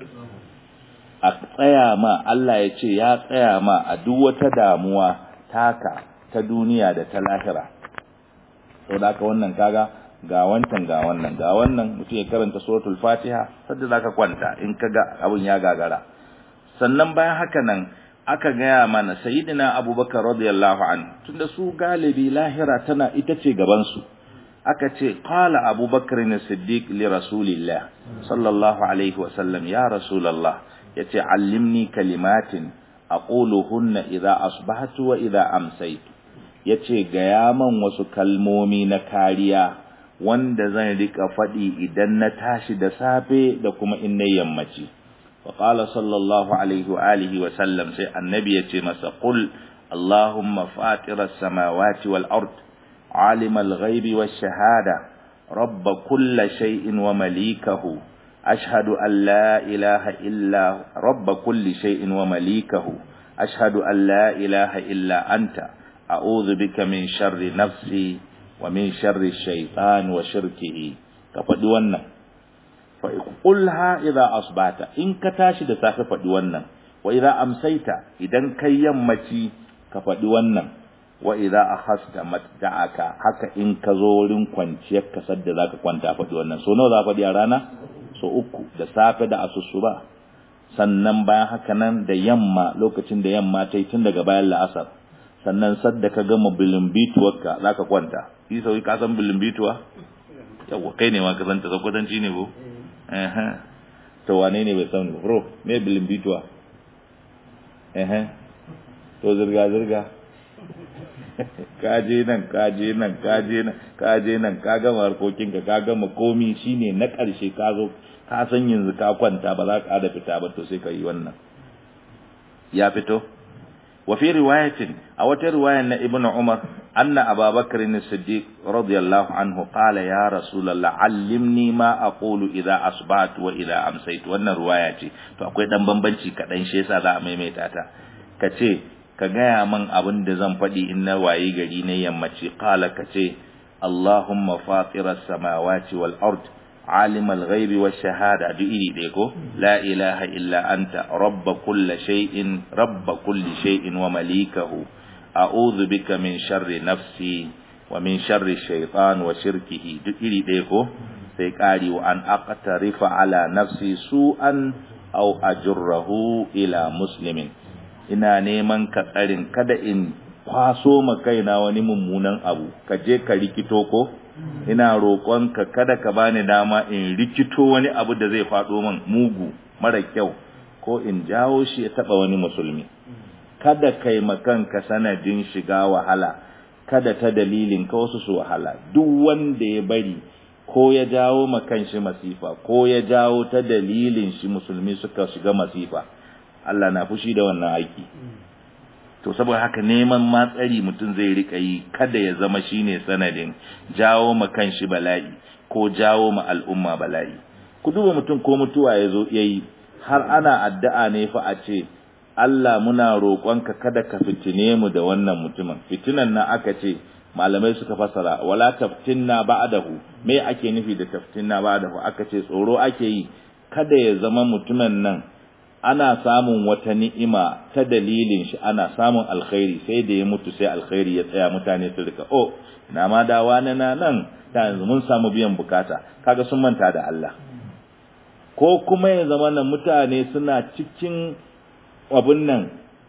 a tsaya ma Allah ya ce ya tsaya ma a duk wata damuwa taka ta duniya da ta lahira saboda haka wannan kaga ga wancan ga wannan ga wannan mutum ya karanta suratul fatiha sadda zaka kwanta in kaga abin ya gagara sannan bayan haka nan aka gaya mana sayyidina abubakar radiyallahu anhu tunda su galibi lahira tana ita ce gaban su aka ce qala abubakar ne siddiq li rasulillah sallallahu alaihi wasallam ya rasulullah yace allimni kalimatin aquluhunna idza asbahtu wa idza amsaytu yace gaya man wasu kalmomi na kariya wanda zan rika faɗi idan na tashi da safe da kuma in na yammaci fa qala sallallahu alaihi wa alihi wa sallam sai annabi ya ce masa qul allahumma fatira samawati wal ard alim al ghaibi wash shahada rabb kulli shay'in wa malikahu ashhadu an la ilaha illa rabb kulli shay'in wa malikahu ashhadu an la ilaha illa anta a'udhu bika min sharri nafsi wa min sharri shaitan wa shirkihi ka faɗi wannan fa qulha idza asbata in ka tashi da safe faɗi wannan wa idza amsaita idan kai yammaci ka faɗi wannan wa idza akhasta matda'aka haka in ka zo wurin kwanciyar ka sadda zaka kwanta faɗi wannan so nawa za faɗi a rana so uku da safe da asusuba sannan bayan haka nan da yamma lokacin da yamma ta yi tun daga bayan la'asar sannan sadda ka gama bilimbituwarka za ka kwanta yi sauyi ka san bilimbituwa yawwa kai ne ma ka santa zakwatanci ne ko to wane ne bai san bro me bilimbituwa to zirga-zirga kaje nan kaje nan kaje nan kaje nan ka gama harkokinka ka gama komi shine na ƙarshe ka zo ka san yanzu ka kwanta ba za ka da fita ba to sai ka yi wannan ya fito وفي رواية أو رواية أن ابن عمر أن أبا بكر الصديق رضي الله عنه قال يا رسول الله علمني ما أقول إذا أصبحت وإذا أمسيت وأن روايتي فأقول دم بمبنشي كدن شيسا ذا ميميتاتا كتي كغايا من أبن دزم فدي إن واي غريني يمتي قال كتي اللهم فاطر السماوات والأرض عالم الغيب والشهادة بإيدي ديكو لا إله إلا أنت رب كل شيء رب كل شيء ومليكه أعوذ بك من شر نفسي ومن شر الشيطان وشركه بإيدي ديكو سيكاري وأن أقترف على نفسي سوءا أو أجره إلى مسلم ina neman ka tsarin kada in kwaso ma kaina wani mummunan abu ka je ka rikito ko ina roƙonka kada ka bani dama in rikito wani abu da zai faɗo min mugu mara kyau ko in jawo shi ya taɓa wani musulmi kada kai makanka sanadin shiga wahala kada ta dalilin ka wasu su wahala duk wanda ya bari ko ya jawo makan shi masifa ko ya jawo ta dalilin shi musulmi suka shiga masifa Allah na fushi da wannan aiki to saboda haka neman matsari mutum zai rika yi kada ya zama shine sanadin jawo ma kanshi bala'i ko jawo ma al'umma bala'i ku duba mutum ko mutuwa ya zo yayi har ana addu'a ne fa a ce Allah muna roƙonka kada ka fitine mu da wannan mutumin fitinan nan aka ce malamai suka fasara wala taftinna ba'dahu me ake nufi da taftinna ba'dahu aka ce tsoro ake yi kada ya zama mutumin nan ana samun wata ni'ima ta dalilin shi ana samun alkhairi sai da ya mutu sai alkhairi ya tsaya mutane su rika oh na ma dawa na nan ta yanzu mun samu biyan bukata kaga sun manta da Allah ko kuma ya zama nan mutane suna cikin abun nan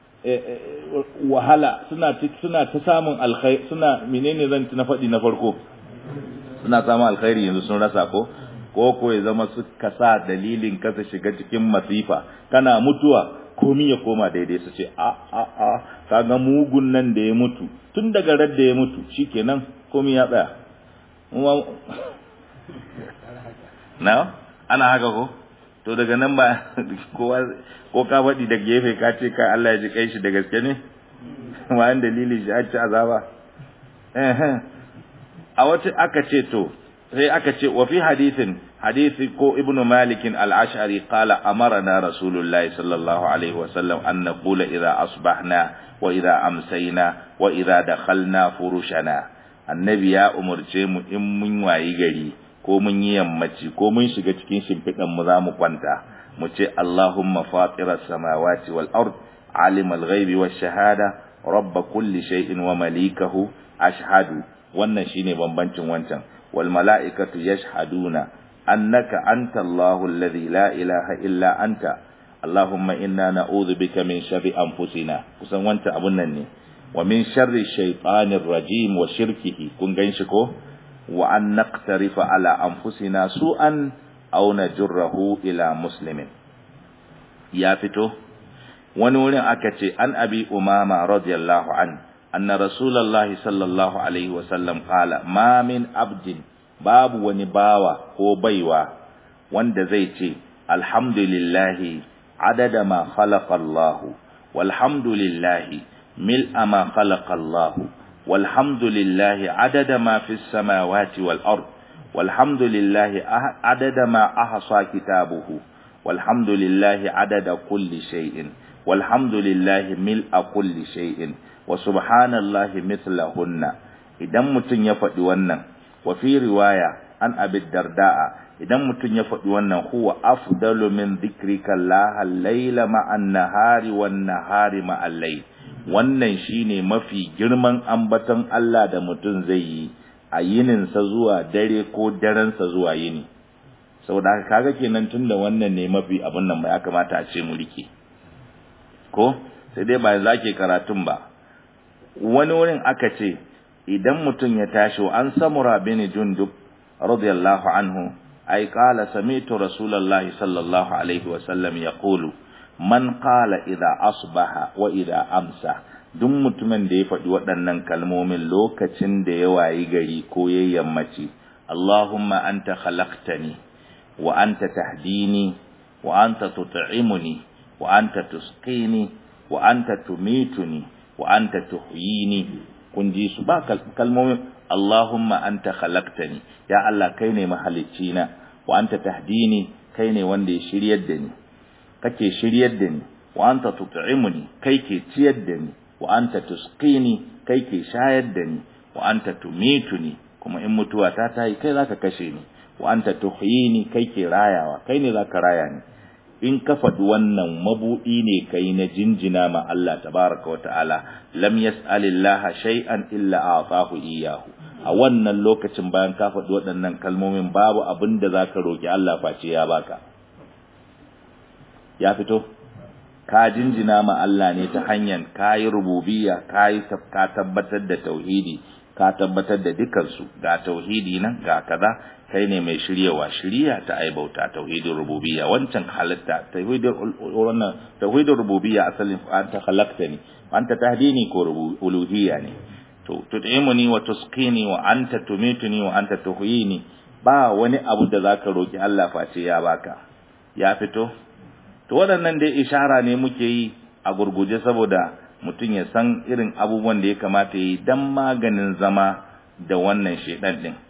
wahala suna suna ta samun alkhairi suna menene zan na faɗi na farko suna samun alkhairi yanzu sun rasa ko ko ko ya zama suka sa dalilin kasa shiga cikin masifa kana mutuwa komi ya koma daidai su ce a a a kaga mugun nan da ya mutu tun daga rar da ya mutu shikenan komi ya tsaya na ana haka ko to daga nan ba kowa ko ka faɗi da gefe ka ce ka Allah ya ji kai shi da gaske ne bayan dalilin shi a ci azaba a wata aka ce to sai aka ce wa fi hadithin hadisi ko ibnu malik al-ash'ari qala amarna rasulullahi sallallahu alaihi wa sallam an naqula idha asbahna wa idha amsayna wa idha dakhalna furushana annabi ya umurce mu in mun wayi gari ko mun yi yammaci ko mun shiga cikin shimfidan mu zamu kwanta mu ce allahumma fatira samawati wal ard alim al-ghaibi wash shahada rabb kulli shay'in wa malikahu ashhadu wannan shine bambancin wancan والملائكة يشهدون أنك أنت الله الذي لا إله إلا أنت اللهم إنا نعوذ بك من شر أنفسنا kusan wanta abun nan ne wa min sharri shaytanir rajim wa shirkihi kun ganshi ko wa an naqtarifa ala anfusina su'an aw najurruhu ila muslimin ya fito wani wurin aka ce an abi umama radiyallahu anhu أن رسول الله صلى الله عليه وسلم قال ما من عبد babu wani bawa ko baiwa wanda zai ce alhamdulillahi adada ma khalaqa Allah walhamdulillahi mil'a ma khalaqa Allah walhamdulillahi adada ma fis samawati wal ard walhamdulillahi adada ma ahsa kitabuhu walhamdulillahi adada kulli shay'in walhamdulillahi mil'a kulli shay'in wa subhanallahi mithlahunna idan mutun ya faɗi wannan wa fi riwaya an abi darda'a idan mutun ya faɗi wannan huwa afdalu min dhikrika Allah al-laila ma'an nahari wan nahari ma'al layl wannan shine mafi girman ambaton Allah da mutun zai yi a yininsa zuwa dare ko darensa zuwa yini saboda haka kaga kenan tunda wannan ne mafi abin nan ya kamata a ce mu rike ko sai dai ba zake karatun ba wani wurin aka ce idan mutum ya tashi an samura bin jundub radiyallahu anhu ay qala sami'tu rasulullahi sallallahu alaihi wa sallam yaqulu man qala idza asbaha wa idza amsa duk mutumin da ya faɗi waɗannan kalmomin lokacin da ya wayi gari ko ya yammaci Allahumma anta khalaqtani wa anta tahdini wa anta tut'imuni wa anta tusqini wa anta tumituni wa anta tuhyini kun ji su ba kalmomin Allahumma anta khalaqtani ya Allah kai ne mahalicci na wa anta tahdini kai ne wanda ya shiryar da ni kake shiryar da ni wa anta tut'imuni kai ke ciyar da ni wa anta tusqini kai ke shayar da ni wa anta tumituni kuma in mutuwa ta tayi kai zaka kashe ni wa anta tuhyini kai ke rayawa kai ne zaka raya ni in ka faɗi wannan mabuɗi ne kai na jinjina ma Allah tabaraka wa ta'ala lam yas'alillaha shay'an illa a'tahu iyyahu a wannan lokacin bayan ka faɗi waɗannan kalmomin babu abin da zaka roki Allah face ya baka ya fito ka jinjina ma Allah ne ta hanyar kayi rububiyya kayi ka tabbatar da tauhidi ka tabbatar da dukansu ga tauhidi nan ga kaza kai ne mai shiryawa shirya ta ai bauta tauhidin rububiyya wancan halitta tauhidin wannan tauhidin rububiyya asalin anta khalaqtani anta tahdini ko uluhiyya ne to tut'imuni wa tusqini wa anta tumituni wa anta tuhyini ba wani abu da zaka roki Allah face ya baka ya fito to waɗannan dai ishara ne muke yi a gurguje saboda mutum ya san irin abubuwan da ya kamata yi dan maganin zama da wannan shedan din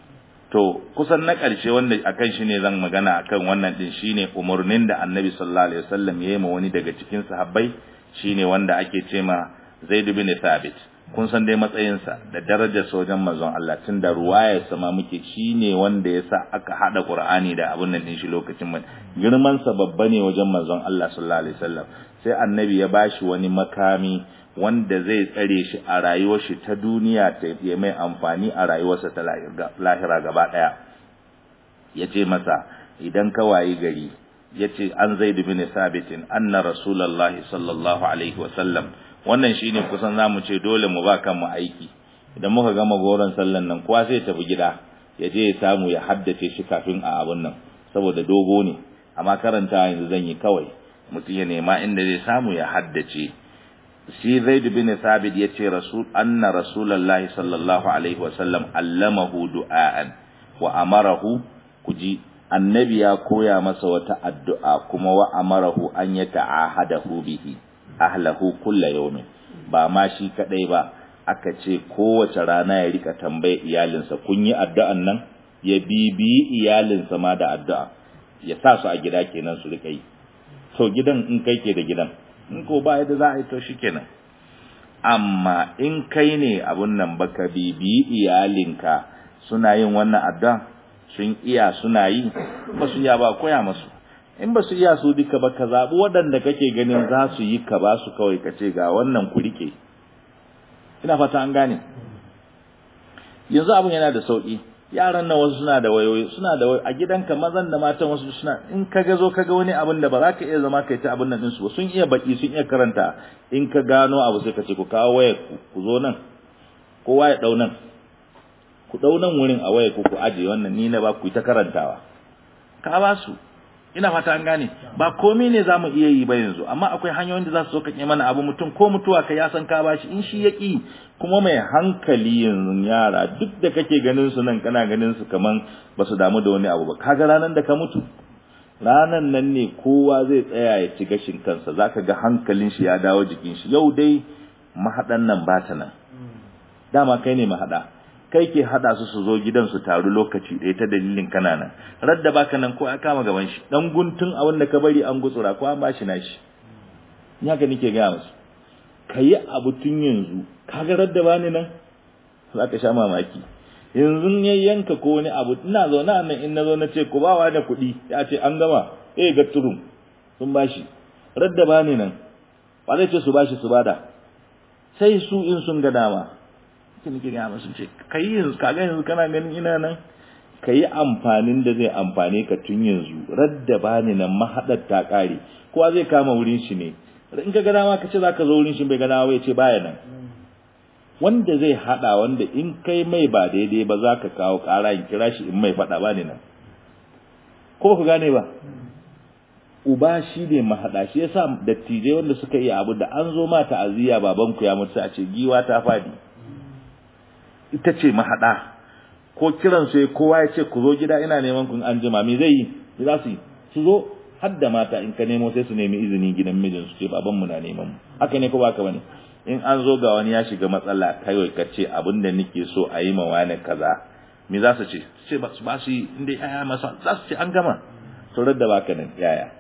to kusan na ƙarshe wanda akan shi ne zan magana akan wannan din shine umarnin da Annabi sallallahu alaihi wasallam ya yi ma wani daga cikin sahabbai shine wanda ake ce ma Zaid bin Thabit kun san dai matsayinsa da darajar sojan manzon Allah tun da ruwayar sama muke shine wanda yasa aka hada Qur'ani da abun nan din shi lokacin man girman sa babba ne wajen manzon Allah sallallahu alaihi wasallam sai Annabi ya bashi wani makami wanda zai tsare shi a rayuwar shi ta duniya ta ya mai amfani a rayuwarsa ta lahira gaba daya yace masa idan ka wayi gari yace an zaid bin sabitin anna rasulullahi sallallahu alaihi wasallam wannan shine kusan zamu ce dole mu ba kanmu aiki idan muka gama goron sallan nan kowa sai tafi gida ya je ya samu ya haddace shi kafin a abun nan saboda dogo ne amma karanta yanzu zan yi kawai mutum ya nema inda zai samu ya haddace shi Zaid bin Thabit yace rasul anna rasulullahi sallallahu alaihi wasallam allamahu du'aan wa amarahu kuji annabi ya koya masa wata addu'a kuma wa amarahu an yata'ahadahu bihi ahlahu kulla yawmin ba ma shi kadai ba aka ce kowace rana ya rika tambaye iyalinsa kun yi addu'an nan ya bibi iyalinsa ma da addu'a ya sa su a gida kenan su rika yi to gidan in kai ke da gidan in ko ba yadda za a yi to shikenan amma in kai ne abun nan baka bibi iyalinka suna yin wannan addu'a sun iya suna yi ba su iya ba koya masu in ba su iya su duka ba ka zaɓi waɗanda kake ganin za su yi ka ba su kawai ka ce ga wannan ku rike ina fata an gane yanzu abin yana da sauƙi yaran nan wasu suna da wayoyi suna da a gidanka mazan da matan wasu suna in ka ga zo ka ga wani abin da ba za ka iya zama kai ta abin nan ɗinsu ba sun iya baki sun iya karanta in ka gano abu sai ka ce ku kawo wayar ku zo nan kowa ya ɗau nan ku ɗau nan wurin a wayar ku ku ajiye wannan ni na ba ku yi ta karantawa ka ba su ina fata an gane ba komai ne zamu iya yi ba yanzu amma akwai hanyoyin da za su sauƙaƙe mana abu mutum ko mutuwa ka ya san ka bashi in shi ya ƙi kuma mai hankali yanzu yara duk da kake ganin su nan kana ganin su kaman ba su damu da wani abu ba kaga ranar da ka mutu ranan nan ne kowa zai tsaya ya ci gashin kansa zaka ga hankalin shi ya dawo jikin shi yau dai mahaɗan nan ba ta nan dama kai ne mahaɗa kai ke hada su su zo gidan su taru lokaci ɗaya ta dalilin kana nan radda baka nan ko ya kama gaban shi dan guntun a wanda ka bari an gutsura ko an bashi nashi ni haka nake ga musu kayi abu tun yanzu kaga radda bani nan zaka sha mamaki yanzu ya yanka ko wani abu ina zaune nan in nazo na ce ku bawa da kuɗi ya ce an gama eh ga turum sun bashi radda bani nan ba zai ce su bashi su bada sai su in sun ga dama sai nake ga musu ce kai yanzu kaga yanzu kana ganin ina nan kai amfanin da zai amfane ka tun yanzu radda bani nan mahadar ta kare kowa zai kama wurin shi ne in ka ga dama ka ce zaka zo wurin shi bai ga dama ya ce baya nan wanda zai hada wanda in kai mai ba daidai ba za ka kawo kara in kira shi in mai fada ba ne nan ko ba ku gane ba uba shi ne mahaɗa shi yasa dattijai wanda suka iya abu da an zo ma ta'aziyya babanku ya mutu a ce giwa ta fadi ita ce mahaɗa ko kiran sai kowa ya ce ku zo gida ina neman kun an jima me zai yi me za su yi su zo har da mata in ka nemo sai su nemi izini gidan mijin su ce baban mu na neman mu haka ne ko ba ka bane in an zo ga wani ya shiga matsala kai ka ce abin da nake so a yi ma wani kaza me za su ce su ce ba su ba su yi inda yaya masa za su ce an gama saurar da baka nan yaya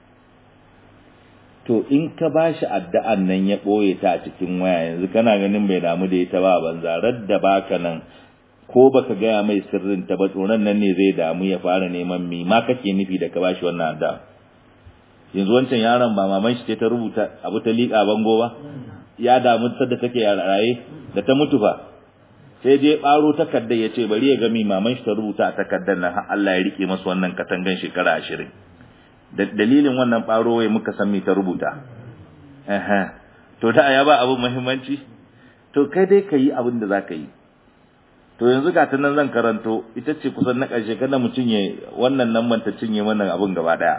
to in ka bashi addu'an nan ya boye ta a cikin waya yanzu kana ganin bai damu da ita ba banza radda baka nan ko baka gaya mai sirrin ta ba tsoron nan ne zai damu ya fara neman mi ma kake nufi da ka bashi wannan addu'a yanzu wancan yaron ba maman shi ce ta rubuta abu ta liƙa bango ba ya damu sadda take raye da ta mutu fa sai je baro takardar ya ce bari ya ga mi maman shi ta rubuta a takardar nan har Allah ya rike masa wannan katangan shekara ashirin dalilin wannan ɓaro wai muka san me ta rubuta to da ya ba abu muhimmanci to kai dai ka yi abin da za ka yi to yanzu ga ta nan zan karanto ita ce kusan na ƙarshe kada mu cinye wannan nan ta cinye wannan abin gaba ɗaya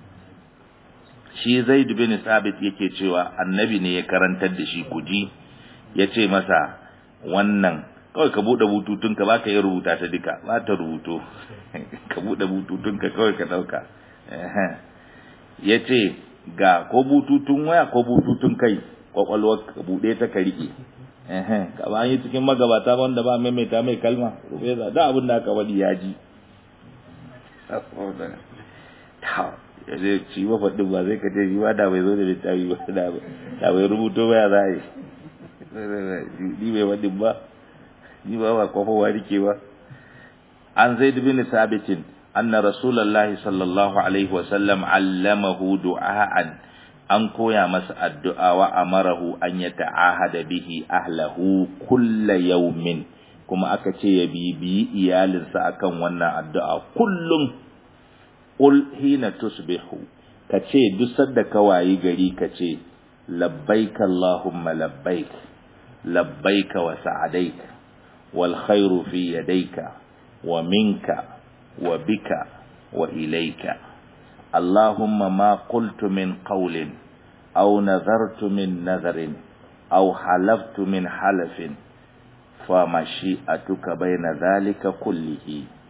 shi zaid bin sabit yake cewa annabi ne ya karantar da shi kuji ya ce masa wannan kawai ka buɗe bututunka ba ka yi rubuta ta duka ba ta rubuto ka buɗe bututunka kawai ka ɗauka ya ce ga ko bututun waya ko bututun kai kwakwalwar ka buɗe ta ka riƙe ka ba yi cikin magabata wanda ba maimaita mai kalma rufeza da abin da aka wadi ya ji ya zai ci ba faɗin ba zai kace shi ba da bai zo da littafi ba da bai rubuto ba ya za a yi ni bai faɗin ba ni ba ba kwafowa rike ba an zai dubi ni sabitin أن رسول الله صلى الله عليه وسلم علمه دعاء أن كويا مس الدعاء وأمره أن يتعاهد به أهله كل يوم كما أكتي يبي بي إيال سأكن ونا الدعاء كل قل حين تصبح كتي دسد كواي غري كتي لبيك اللهم لبيك لبيك وسعديك والخير في يديك ومنك وبك وإليك اللهم ما قلت من قول أو نذرت من نذر أو حلفت من حلف فمشيئتك بين ذلك كله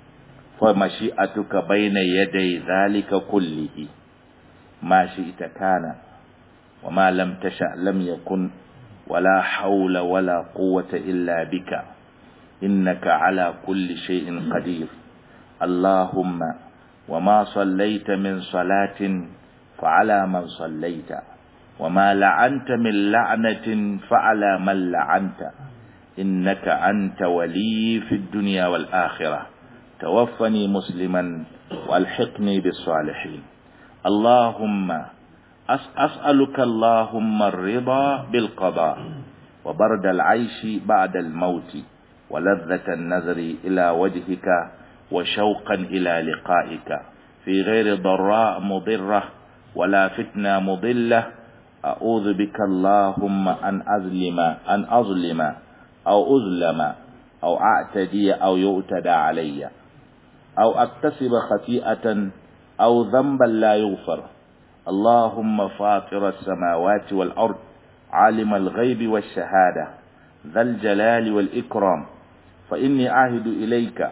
فمشيئتك بين يدي ذلك كله ما شئت كان وما لم تشأ لم يكن ولا حول ولا قوة إلا بك إنك على كل شيء قدير اللهم وما صليت من صلاة فعلى من صليت وما لعنت من لعنة فعلى من لعنت إنك أنت ولي في الدنيا والآخرة توفني مسلما والحقني بالصالحين اللهم أسألك اللهم الرضا بالقضاء وبرد العيش بعد الموت ولذة النظر إلى وجهك وشوقا إلى لقائك في غير ضراء مضرة ولا فتنة مضلة أعوذ بك اللهم أن أظلم أن أظلم أو أظلم أو أعتدي أو يؤتدى علي أو أكتسب خطيئة أو ذنبا لا يغفر اللهم فاطر السماوات والأرض عالم الغيب والشهادة ذا الجلال والإكرام فإني أعهد إليك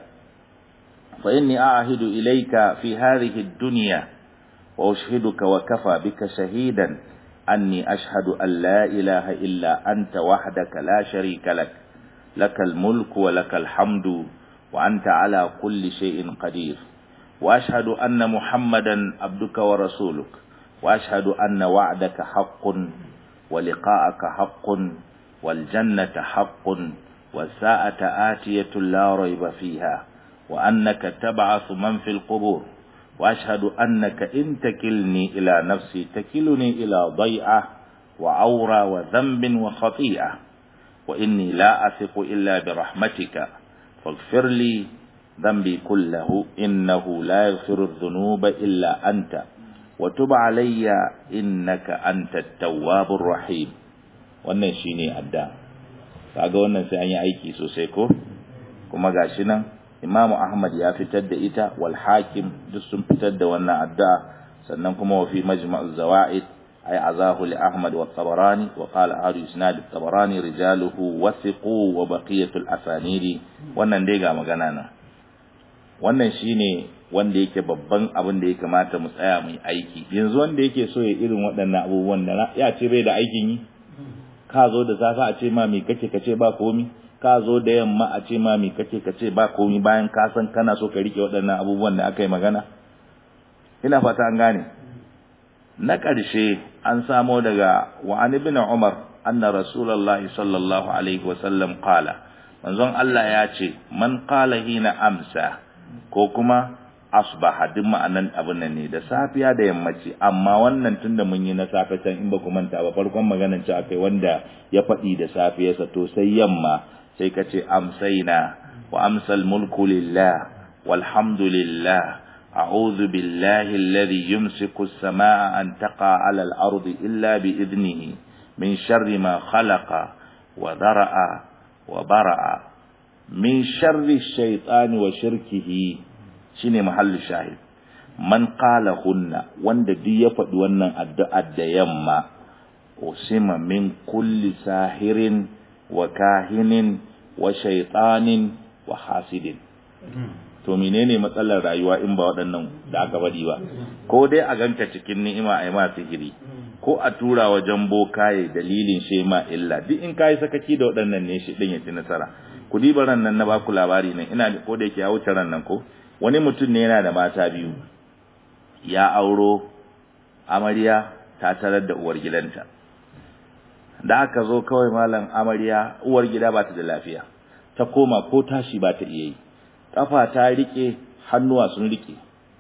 فإني أعهد إليك في هذه الدنيا وأشهدك وكفى بك شهيدا أني أشهد أن لا إله إلا أنت وحدك لا شريك لك لك الملك ولك الحمد وأنت على كل شيء قدير وأشهد أن محمدا عبدك ورسولك وأشهد أن وعدك حق ولقاءك حق والجنة حق والساعة آتية لا ريب فيها وأنك تبعث من في القبور وأشهد أنك إن تكلني إلى نفسي تكلني إلى ضيعة وعورة وذنب وخطيئة وإني لا أثق إلا برحمتك فاغفر لي ذنبي كله إنه لا يغفر الذنوب إلا أنت وتب علي إنك أنت التواب الرحيم wannan shine adda kaga wannan sai an yi aiki sosai ko kuma gashi nan Imam Ahmad ya fitar da ita wal Hakim duk sun fitar da wannan adda sannan kuma wa fi Majma' az-Zawaid ay azahu li Ahmad wa Tabarani wa qala ahadu isnad at-Tabarani rijaluhu wathiqu wa baqiyatu al-asanidi wannan dai ga magana nan wannan shine wanda yake babban abin da ya kamata mu tsaya mu aiki yanzu wanda yake so ya irin waɗannan abubuwan da ya ce bai da aikin yi ka zo da safe a ce ma me kake kace ba komi ka zo da yamma a ce ma me kake kace ba komi bayan ka san kana so ka rike waɗannan abubuwan da aka yi magana ina fata an gane na ƙarshe an samo daga wa an ibn umar anna rasulullahi sallallahu alaihi wa sallam qala manzon Allah ya ce man qala hina amsa ko kuma asbaha duk ma'anan abin nan ne da safiya da yammaci amma wannan tunda mun yi na safe can in ba ku manta ba farkon maganan ci akai wanda ya faɗi da safiyarsa to sai yamma sai ka ce amsaina wa amsal mulku lillah walhamdulillah a'udhu billahi alladhi yumsiku as-samaa an taqa 'ala al-ardi illa bi idnihi min sharri ma khalaqa wa dhara'a wa bara'a min sharri ash-shaytani wa shirkihi shine mahallin shahid man qala hunna wanda duk ya faɗi wannan addu'ar da yamma usima min kulli sahirin wa kahinin wa shaytanin wa hasidin to menene matsalar rayuwa in ba waɗannan da aka faɗi ba ko dai a ganka cikin ni'ima ai ma sihiri ko a tura wajen bokaye dalilin shema illa duk in kai sakaki da waɗannan ne shi din ya ci nasara ku diba ran nan na baku labari nan ina ko da yake ya wuce ran nan ko wani mutum ne yana da mata biyu ya auro amarya ta tarar da uwar gidanta da aka zo kawai malam amarya uwar gida ba ta da lafiya ta koma ko tashi ba ta iya yi kafa ta rike hannuwa sun rike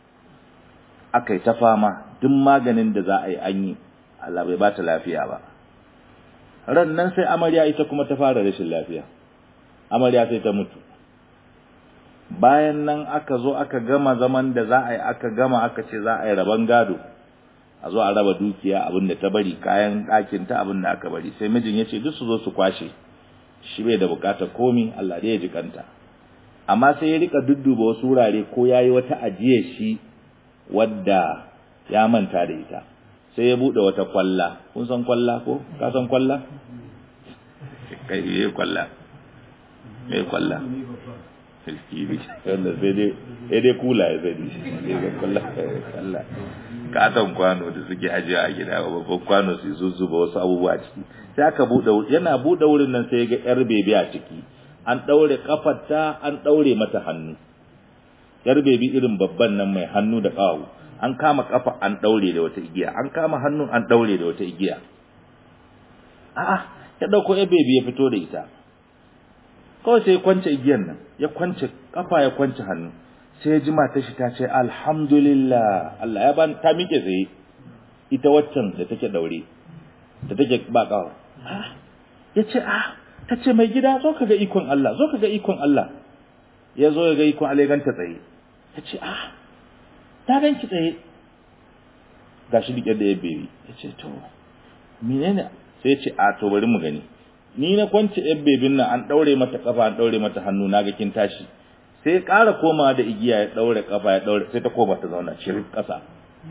aka yi ta fama duk maganin da za a yi an yi Allah bai ba ta lafiya ba ran nan sai amarya ita kuma ta fara rashin lafiya amarya sai ta mutu bayan nan aka zo aka gama zaman da za a yi aka gama aka ce za a yi rabon gado a zo a raba dukiya abin da ta bari kayan ɗakin ta abin da aka bari sai mijin ya ce duk su zo su kwashe shi bai da bukatar komi Allah dai ya ji kanta amma sai ya rika dudduba wasu wurare ko ya yi wata ajiyar shi wadda ya manta da ita sai ya buɗe wata kwalla kun san kwalla ko ka san kwalla kai yi kwalla me kwalla filkiri wanda sai dai sai dai kula ya zani sai ga kwalla kwalla katon kwano da suke ajiya a gida babban kwano su zuzzuba wasu abubuwa ciki sai aka buɗe yana buɗe wurin nan sai ga yar bebi a ciki an ɗaure kafarta an ɗaure mata hannu yar bebi irin babban nan mai hannu da ƙawu an kama kafa an ɗaure da wata igiya an kama hannu an ɗaure da wata igiya a'a ya ɗauko yar bebi ya fito da ita kawai sai ya kwance igiyan nan ya kwance kafa ya kwance hannu sai ya ji matar shi ta ce alhamdulillah Allah ya ban ta miƙe tsaye ita waccan da take daure da take ba kawo ya ce ah ta ce mai gida zo ka ga ikon Allah zo ka ga ikon Allah ya zo ya ga ikon Allah ya ganta tsaye ya ce ah ta ganki tsaye gashi dike da ya bebe ya ce to menene sai ya ce a to bari mu gani ni na kwance yan bebin nan an daure mata kafa an daure mata hannu na ga kin tashi sai ya ƙara komawa da igiya ya ɗaure ƙafa ya ɗaure sai ta koma ta zauna shirin ƙasa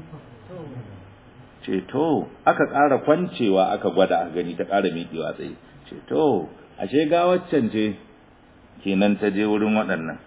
ceto aka ƙara kwancewa aka gwada a gani ta ƙara miƙewa tsaye ceto ashe ga waccan ce kenan ta je wurin waɗannan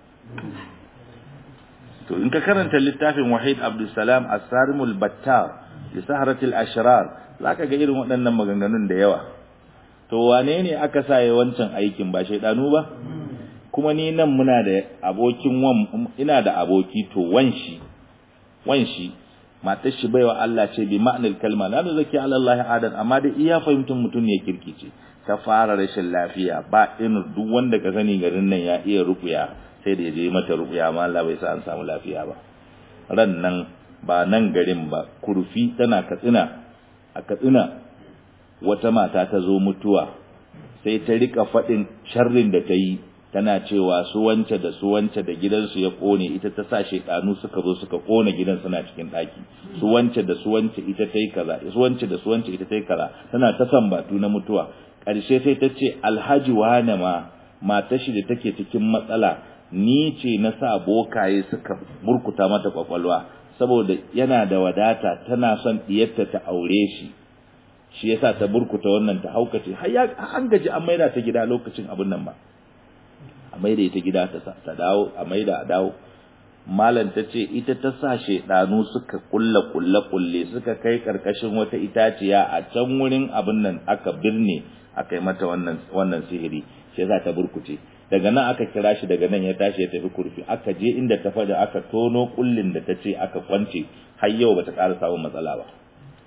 to in ka karanta littafin wahid abdulsalam as-sarimul battar li saharatil ashrar zaka ga irin waɗannan maganganun da yawa to wane ne aka sa ya wancan aikin ba shaidanu ba kuma ni nan muna da abokin wan ina da aboki to wanshi wanshi matar shi baiwa Allah ce bi ma'anar kalma la zaki ala Allah adan amma da iya fahimtar mutum ne kirkice ta fara rashin lafiya ba irin duk wanda ka sani garin nan ya iya rukuya sai da ya je mata rukuya amma Allah bai sa an samu lafiya ba ran nan ba nan garin ba kurfi tana katsina a katsina wata mata ta zo mutuwa sai ta rika faɗin sharrin da ta yi tana cewa su wance da su wance da gidansu ya kone ita ta sa shedanu suka zo suka kone gidan suna cikin daki su wance da su wance ita ta yi kaza su wance da su wance ita ta yi kaza tana ta sambatu na mutuwa ƙarshe sai ta ce alhaji wane ma matar shi da take cikin matsala ni ce na sa bokaye suka burkuta mata kwakwalwa saboda yana da wadata tana son diyarta ta aure shi shi yasa ta burkuta wannan ta haukace har ya an gaji an maida ta gida lokacin abin nan ba a maida ita gida ta ta dawo a maida a dawo malam ta ce ita ta sa shedanu suka kulla kulla kulle suka kai karkashin wata itaciya a can wurin abin nan aka birne aka yi mata wannan wannan sihiri shi yasa ta burkuce daga nan aka kira shi daga nan ya tashi ya tafi kurfi aka je inda ta fada aka tono kullin da ta ce aka kwance har yau bata ƙara samun matsala ba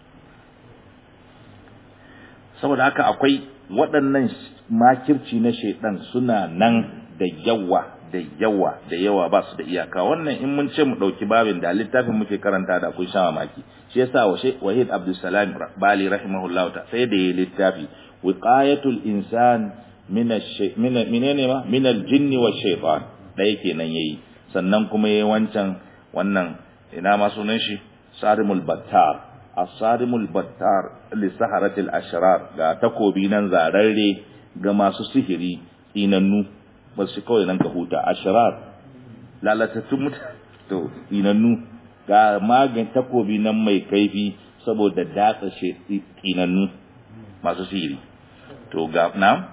saboda haka akwai waɗannan makirci na shaidan suna nan da yawa da yawa da yawa ba su da iyaka wannan in mun ce mu ɗauki babin da littafin muke karanta da kun sha mamaki shi yasa wahid abdulsalam bali rahimahullahu ta sai da ya littafi wiqayatul insan min menene ma min aljinni wa shaytan ɗaya kenan yayi sannan kuma yayi wancan wannan ina ma sunan shi sarimul battar asarimul battar li saharatil ashrar ga takobi nan zararre ga masu sihiri inannu ba su kawai nan ka huta ashrar lalatattun mutane to inannu ga magan takobi nan mai kaifi saboda datsa shi inannu masu sihiri to ga na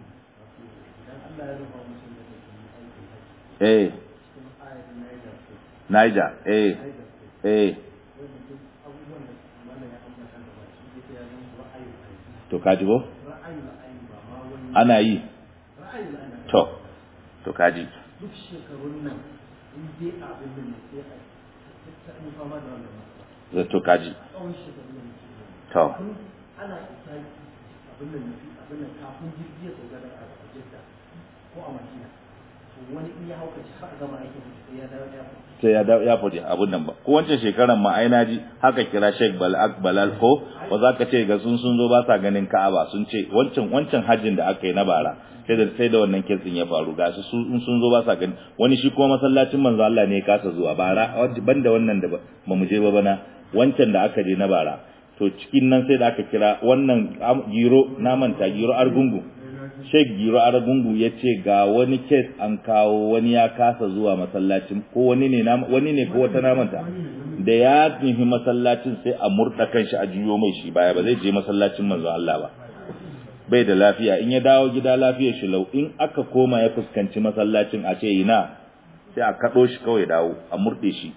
eh Niger eh eh to kaji ko ana yi to to kaji duk shekarun nan in dai abin da ne sai a ta yi fama da wannan matsala to kaji tsawon shekarun nan to ana isa abin nan abin nan kafin jirgi ya sauka da a jidda ko a madina to wani in ya haukace har a gama aikin sai ya dawo ya sai ya dawo ya faɗi abun nan ba ko wancan shekaran ma ai naji haka kira Sheikh Balak Balal ko ba za ka ce ga sun sun zo ba sa ganin Ka'aba sun ce wancan wancan hajjin da aka yi na bara sai da sai da wannan kitsin ya faru ga su sun sun zo ba sa gani wani shi kuma masallacin manzo Allah ne ya kasa zuwa bara banda wannan da ba mu je ba bana wancan da aka je na bara to cikin nan sai da aka kira wannan giro na manta giro argungu Sheikh Giro Aragungu ya ce ga wani kes an kawo wani ya kasa zuwa masallacin ko wani ne wani ne ko wata namanta da ya nufi masallacin sai a murda kanshi a juyo mai shi baya ba zai je masallacin manzo Allah ba bai da lafiya in ya dawo gida lafiyar shi lau in aka koma ya fuskanci masallacin a ce ina sai a kaɗo shi kawai dawo a murɗe shi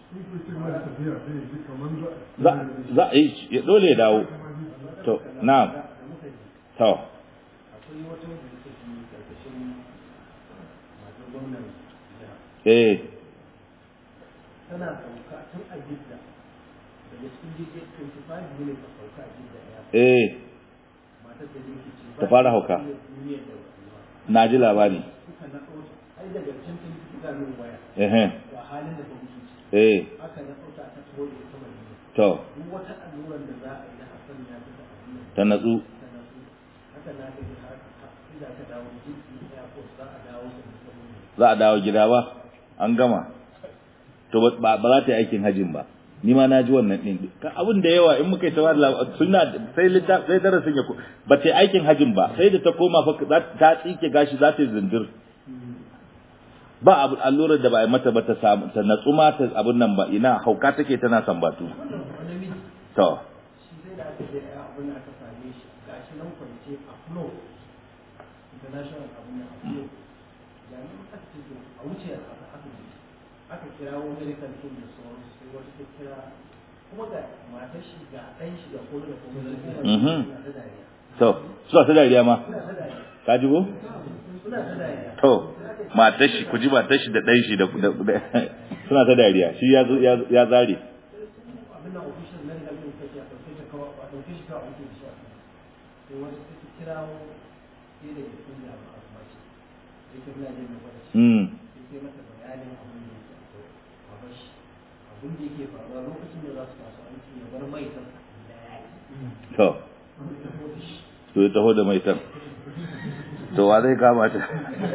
za a yi dole ya dawo to na to akwai wata wanda take yi karkashin masu gwamnan jiha eh tana sauka tun a jidda daga cikin jirgin 25 minutes a sauka a jidda ya eh matar da yake ce Ta fara hauka. duniyar da rayuwa na ji labari suka na ɗauka ai daga can tun suka min waya eh ga halin da ta mutu ciki eh haka na ɗauka ta taho da ita mai to duk wata alluran da za a yi na hasan ya ta da abin nan ta natsu ta nasu haka na gani har inda aka dawo jirgin airport za a dawo da musamman za a dawo gida ba an gama to ba ba za ta yi aikin hajin ba ni ma na ji wannan din Ka abin da yawa in muka yi tawar suna sai litta sai darasin ya ko ba ta yi aikin hajin ba sai da ta koma fa za ta tsike gashi za ta yi zindir ba abu allurar da ba a mata ba ta samu ta natsu ma ta abun nan ba ina hauka take tana sambatu to shi sai da aka je abin da aka same shi gashi nan kwance a flow international abin da a flow jami'in aka ce to a wuce a aka aka je aka kira wani medical team da sauransu sai wata ta kira kuma ga matar shi ga ɗan shi ga kone da kome Mhm. suna ta dariya to suna ta dariya ma suna ta dariya ka ji ko suna ta dariya to matar shi ku ji matar shi da ɗan shi da da- da- suna ta dariya shi ya zo- ya ya zare abin nan official medical team ta ce a ɗauke shi kawai a ɗauke shi kawai a wuce shi a kan sai wata ta ki kirawo sai da ya kunya ba a kuma ce sai ta muna jin da wata shi mm sai mata bayanin abin da yake akwai a bashi abin da yake faruwa lokacin da za su taso aiki ya bar mai san da ya yi to ta da shi to ya taho da mai tan to wa zai kama ta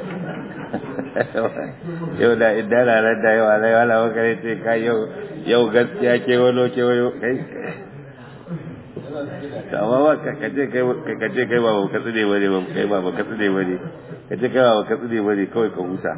yau da idan ranar da yawa zai wala makare ce ka yau yau gaskiya ke wano ke wano kai amma ba ka kace kai ka kace kai ba ka tsine bane ba kai ba ka tsine bane kace kai ba ka tsine bane kawai ka huta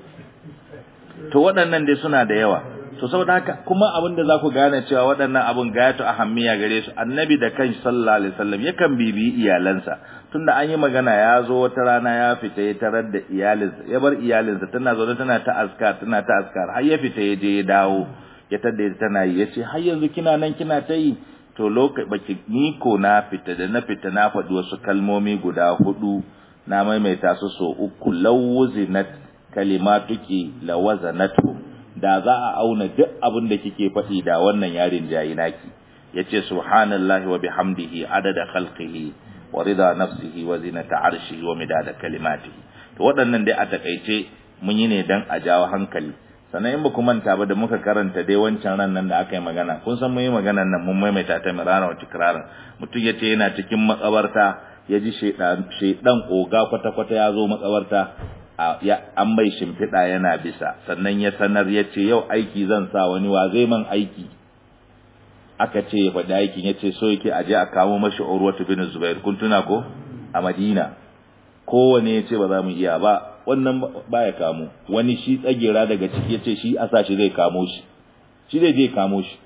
to waɗannan dai suna da yawa to saboda haka kuma abin da za ku gane cewa waɗannan abin gayatu ahammiya gare su annabi da kan sallallahu alaihi wasallam yakan bibiyi iyalansa tunda an yi magana ya zo wata rana ya fita ya tarar da iyalinsa ya bar iyalinsa tana zaune tana ta askar tana ta askar har ya fita ya je ya dawo ya tada ita tana yi yace har yanzu kina nan kina ta yi to lokaci baki ni ko na fita da na fita na faɗi wasu kalmomi guda hudu na maimaita su so uku lawuzinat kalimatuki lawazanatu da za a auna duk abin da kike faɗi da wannan yarin jayi naki yace subhanallahi wa bihamdihi adada khalqihi wa rida nafsihi wa zinata arshihi wa midada kalimatihi to waɗannan dai a takaice mun yi ne dan a jawo hankali sannan in ba ku manta ba da muka karanta dai wancan ran nan da aka yi magana kun san mun yi maganan nan mun maimaita ta mirana wa tikrarin mutum yace yana cikin makabarta ya ji shaidan oga kwata-kwata ya zo makabarta an bai shimfiɗa yana bisa sannan ya sanar ya ce yau aiki zan sa wani wa zai man aiki aka ce ya faɗi aikin ya ce so yake aje a kamo mashi urwatu bin zubair kun tuna ko a madina kowane ya ce ba za mu iya ba wannan ba ya kamo wani shi tsagera daga ciki ya ce shi a sa shi zai kamo shi shi zai je kamo shi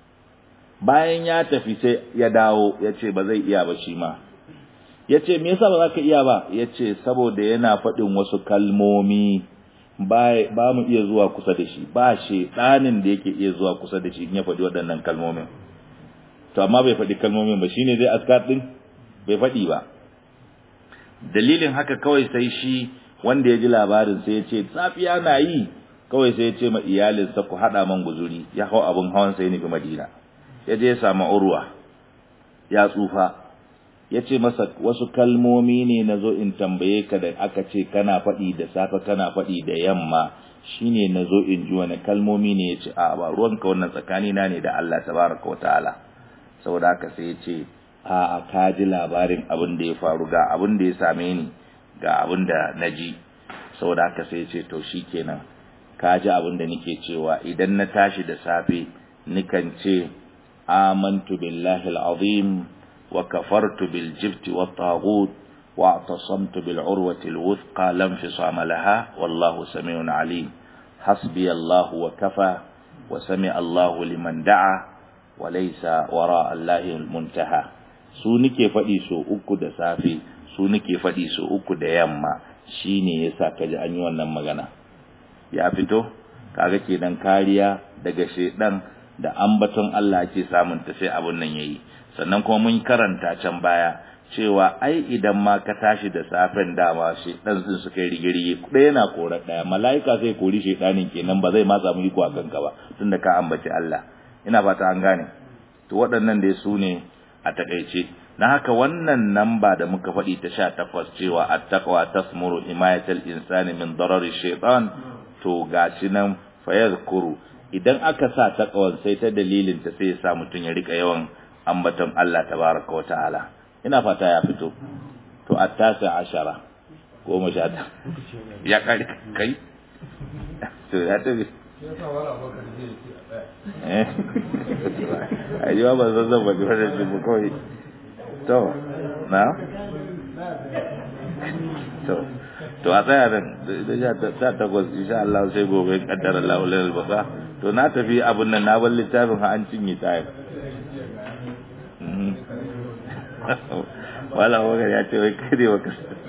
bayan ya tafi sai ya dawo ya ce ba zai iya ba shi ma ya ce me yasa ba za ka iya ba ya ce saboda yana faɗin wasu kalmomi ba mu iya zuwa kusa da shi ba ɗanin da yake iya zuwa kusa da shi in ya faɗi waɗannan kalmomin to amma bai faɗi kalmomin ba shine zai askar ɗin bai faɗi ba dalilin haka kawai sai shi wanda ya ji labarin sai ya ce safiya na yi kawai sai ya ce ma iyalinsa ku haɗa man guzuri ya hau abin hawan sai nufi madina ya je ya samu urwa ya tsufa ya ce masa wasu kalmomi ne na zo in tambaye ka da aka ce kana faɗi da safe kana faɗi da yamma shine na zo in ji wani kalmomi ne ya ce a ba ruwanka wannan tsakani na ne da Allah tabaraka wa ta'ala saboda haka sai ya ce a a ka ji labarin abin da ya faru ga abin da ya same ni ga abin da na ji saboda haka sai ya ce to shikenan ka ji abin da nake cewa idan na tashi da safe nikan ce amantu billahi al-azim وكفرت بالجبت والطاغوت واعتصمت بالعروة الوثقى لا انفصام لها والله سميع عليم حسبي الله وكفى وسمع الله لمن دعا وليس وراء الله المنتهى su nike faɗi so uku da safe su nike faɗi so uku da yamma shine yasa kaji an yi wannan magana ya fito kaga kenan kariya daga shedan da ambaton Allah ake samun ta sai abun nan yayi sannan kuma mun karanta can baya cewa ai idan ma ka tashi da safen dama shi dan sun suka yi rigirigi ɗaya yana korar ɗaya mala'ika sai kori shedanin kenan ba zai ma samu iko a kanka ba tunda ka ambaci Allah ina fata an gane to waɗannan dai su ne a takaice na haka wannan namba da muka faɗi ta sha takwas cewa attaqwa tasmuru himayatal insani min darari shaytan to gashi nan fayazkuru idan aka sa taqwan sai ta dalilin ta sai ya sa mutun ya rika yawan ambaton Allah tabaraka wa ta'ala ina fata ya fito to attasa ashara goma sha ta ya kari kai to ya tafi eh ayyuwa ba zan zan bari wannan shi ba kawai to na to to a tsaya nan da sha takwas insha Allah sai gobe kaddara Allah lal baka to na tafi abun nan na bar littafin ha an cinye tayin wala wagar ya ce wai kai ne baka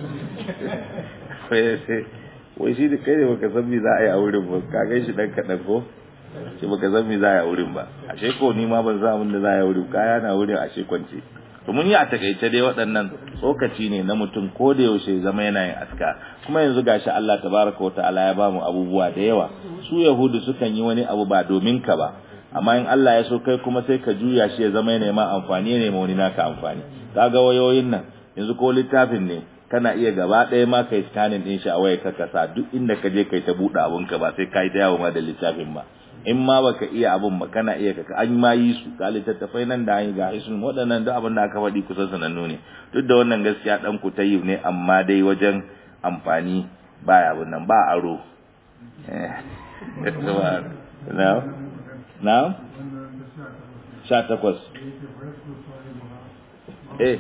wai shi da kai ne baka san me za a yi a wurin ba ka gan shi dan kaɗan ko shi baka san me za a yi a wurin ba ashe ko ni ma ban san abin da za a yi a wurin kaya na wurin ashe kwance to mun yi a takaice dai waɗannan tsokaci ne na mutum ko da yaushe zama yana yin aska kuma yanzu gashi Allah tabaraka wa ta'ala ya bamu abubuwa da yawa su yahudu sukan yi wani abu ba domin ka ba amma in Allah ya so kai kuma sai ka juya shi ya zama yana ma amfani ne ma wani naka amfani kaga wayoyin nan yanzu ko littafin ne kana iya gaba ɗaya ma kai scanning din shi a waya ka kasa duk inda ka je kai ta buɗe abunka ba sai kai ta yawo ma da littafin ba in ma baka iya abun ba kana iya kaka an ma yi su ga littattafai nan da an yi ga isun waɗannan duk abin da aka faɗi kusan sanannu ne duk da wannan gaskiya ɗan ku tayi ne amma dai wajen amfani ba abin nan ba aro na na sha takwas eh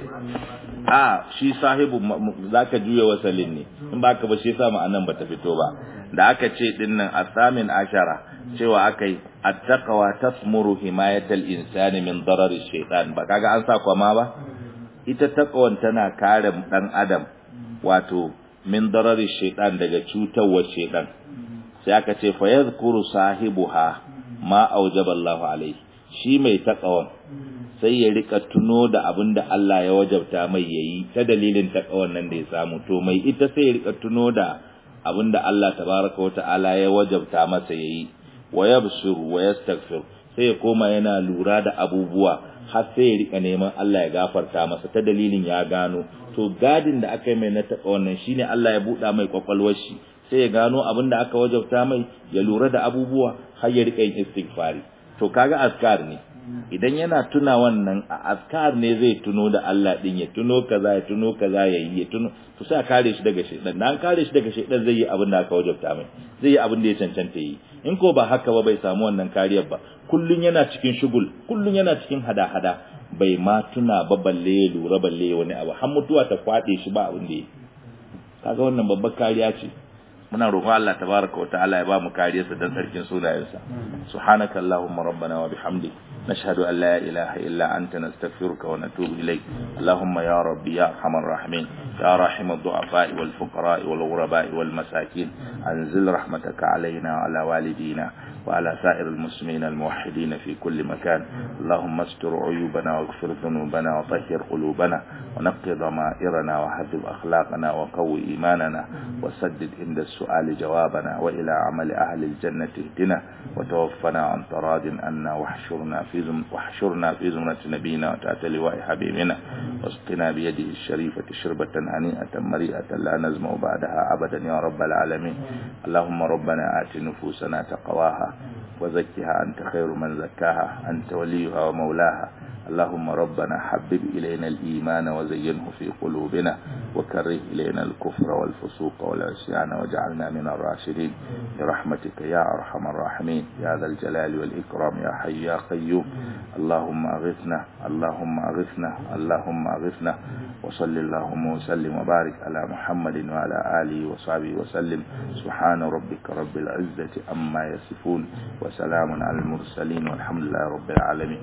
a shi sahibu zaka juya wasalin ne in baka ba shi yasa ma'anan bata fito ba da aka ce dinnan asamin ashara cewa akai attaqwa tasmuru himayatal insani min darari shaytan ba kaga an sa kwama ba ita taqwan tana kare dan adam wato min darari shaytan daga cutarwar shaytan sai aka ce fa yadhkuru sahibuha ma aujaba Allah alaihi shi mai taqwan sai ya rika tuno da abin da Allah ya wajabta mai yayi ta dalilin taqwan nan da ya samu to mai ita sai ya rika tuno da abin da Allah tabaraka wa ta'ala ya wajabta masa yayi wa yabsur wa yastaghfir sai ya koma yana lura da abubuwa har sai ya rika neman Allah ya gafarta masa ta dalilin ya gano to gadin da aka yi mai na taɓa wannan shine Allah ya buɗa mai kwakwalwar shi sai ya gano abin da aka wajabta mai ya lura da abubuwa har ya rika yin istighfari to kaga askar ne idan yana tuna wannan a askar ne zai tuno da Allah din ya tuno kaza ya tuno kaza ya yi ya tuno to sai a kare shi daga shaidan dan kare shi daga shaidan zai yi abin da aka wajabta mai zai yi abin da ya cancanta yi in ko ba haka ba bai samu wannan kariyar ba kullun yana cikin shugul kullun yana cikin hada-hada bai ma tuna ba balle ya lura balle wani abu har mutuwa ta kwade shi ba abin da yi kaga wannan babbar kariya ce muna roƙon Allah tabaraka wa ta'ala ya ba mu kariyarsa dan sarkin sunayensa subhanaka allahumma rabbana wa bihamdik nashhadu an la ilaha illa anta nastaghfiruka wa natubu ilayk allahumma ya rabbi ya arhamar rahimin ya rahim ad-du'afa wal fuqara wal ghuraba wal masakin anzil rahmataka alaina wa ala walidina وعلى سائر المسلمين الموحدين في كل مكان اللهم استر عيوبنا واغفر ذنوبنا وطهر قلوبنا ونقي ضمائرنا وحذب أخلاقنا وقوي إيماننا وسدد عند السؤال جوابنا وإلى عمل أهل الجنة اهدنا وتوفنا عن تراض عنا واحشرنا في زم واحشرنا في زمرة نبينا وتحت لواء حبيبنا واسقنا بيده الشريفة شربة هنيئة مريئة لا نزمع بعدها أبدا يا رب العالمين اللهم ربنا آت نفوسنا تقواها وزكها أنت خير من زكاها أنت وليها ومولاها اللهم ربنا حبب إلينا الإيمان وزينه في قلوبنا وكره إلينا الكفر والفسوق والعصيان واجعلنا من الراشدين برحمتك يا أرحم الراحمين يا ذا الجلال والإكرام يا حي يا قيوم اللهم أغثنا اللهم أغثنا اللهم أغثنا وصل اللهم وسلم وبارك على محمد وعلى آله وصحبه وسلم سبحان ربك رب العزة أما يصفون وسلام على المرسلين والحمد لله رب العالمين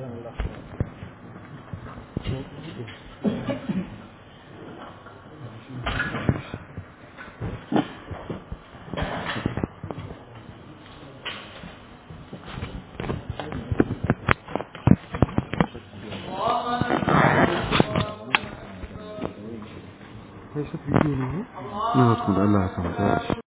Kai shi bidiyo ne? Ne wasu da Allah ya samu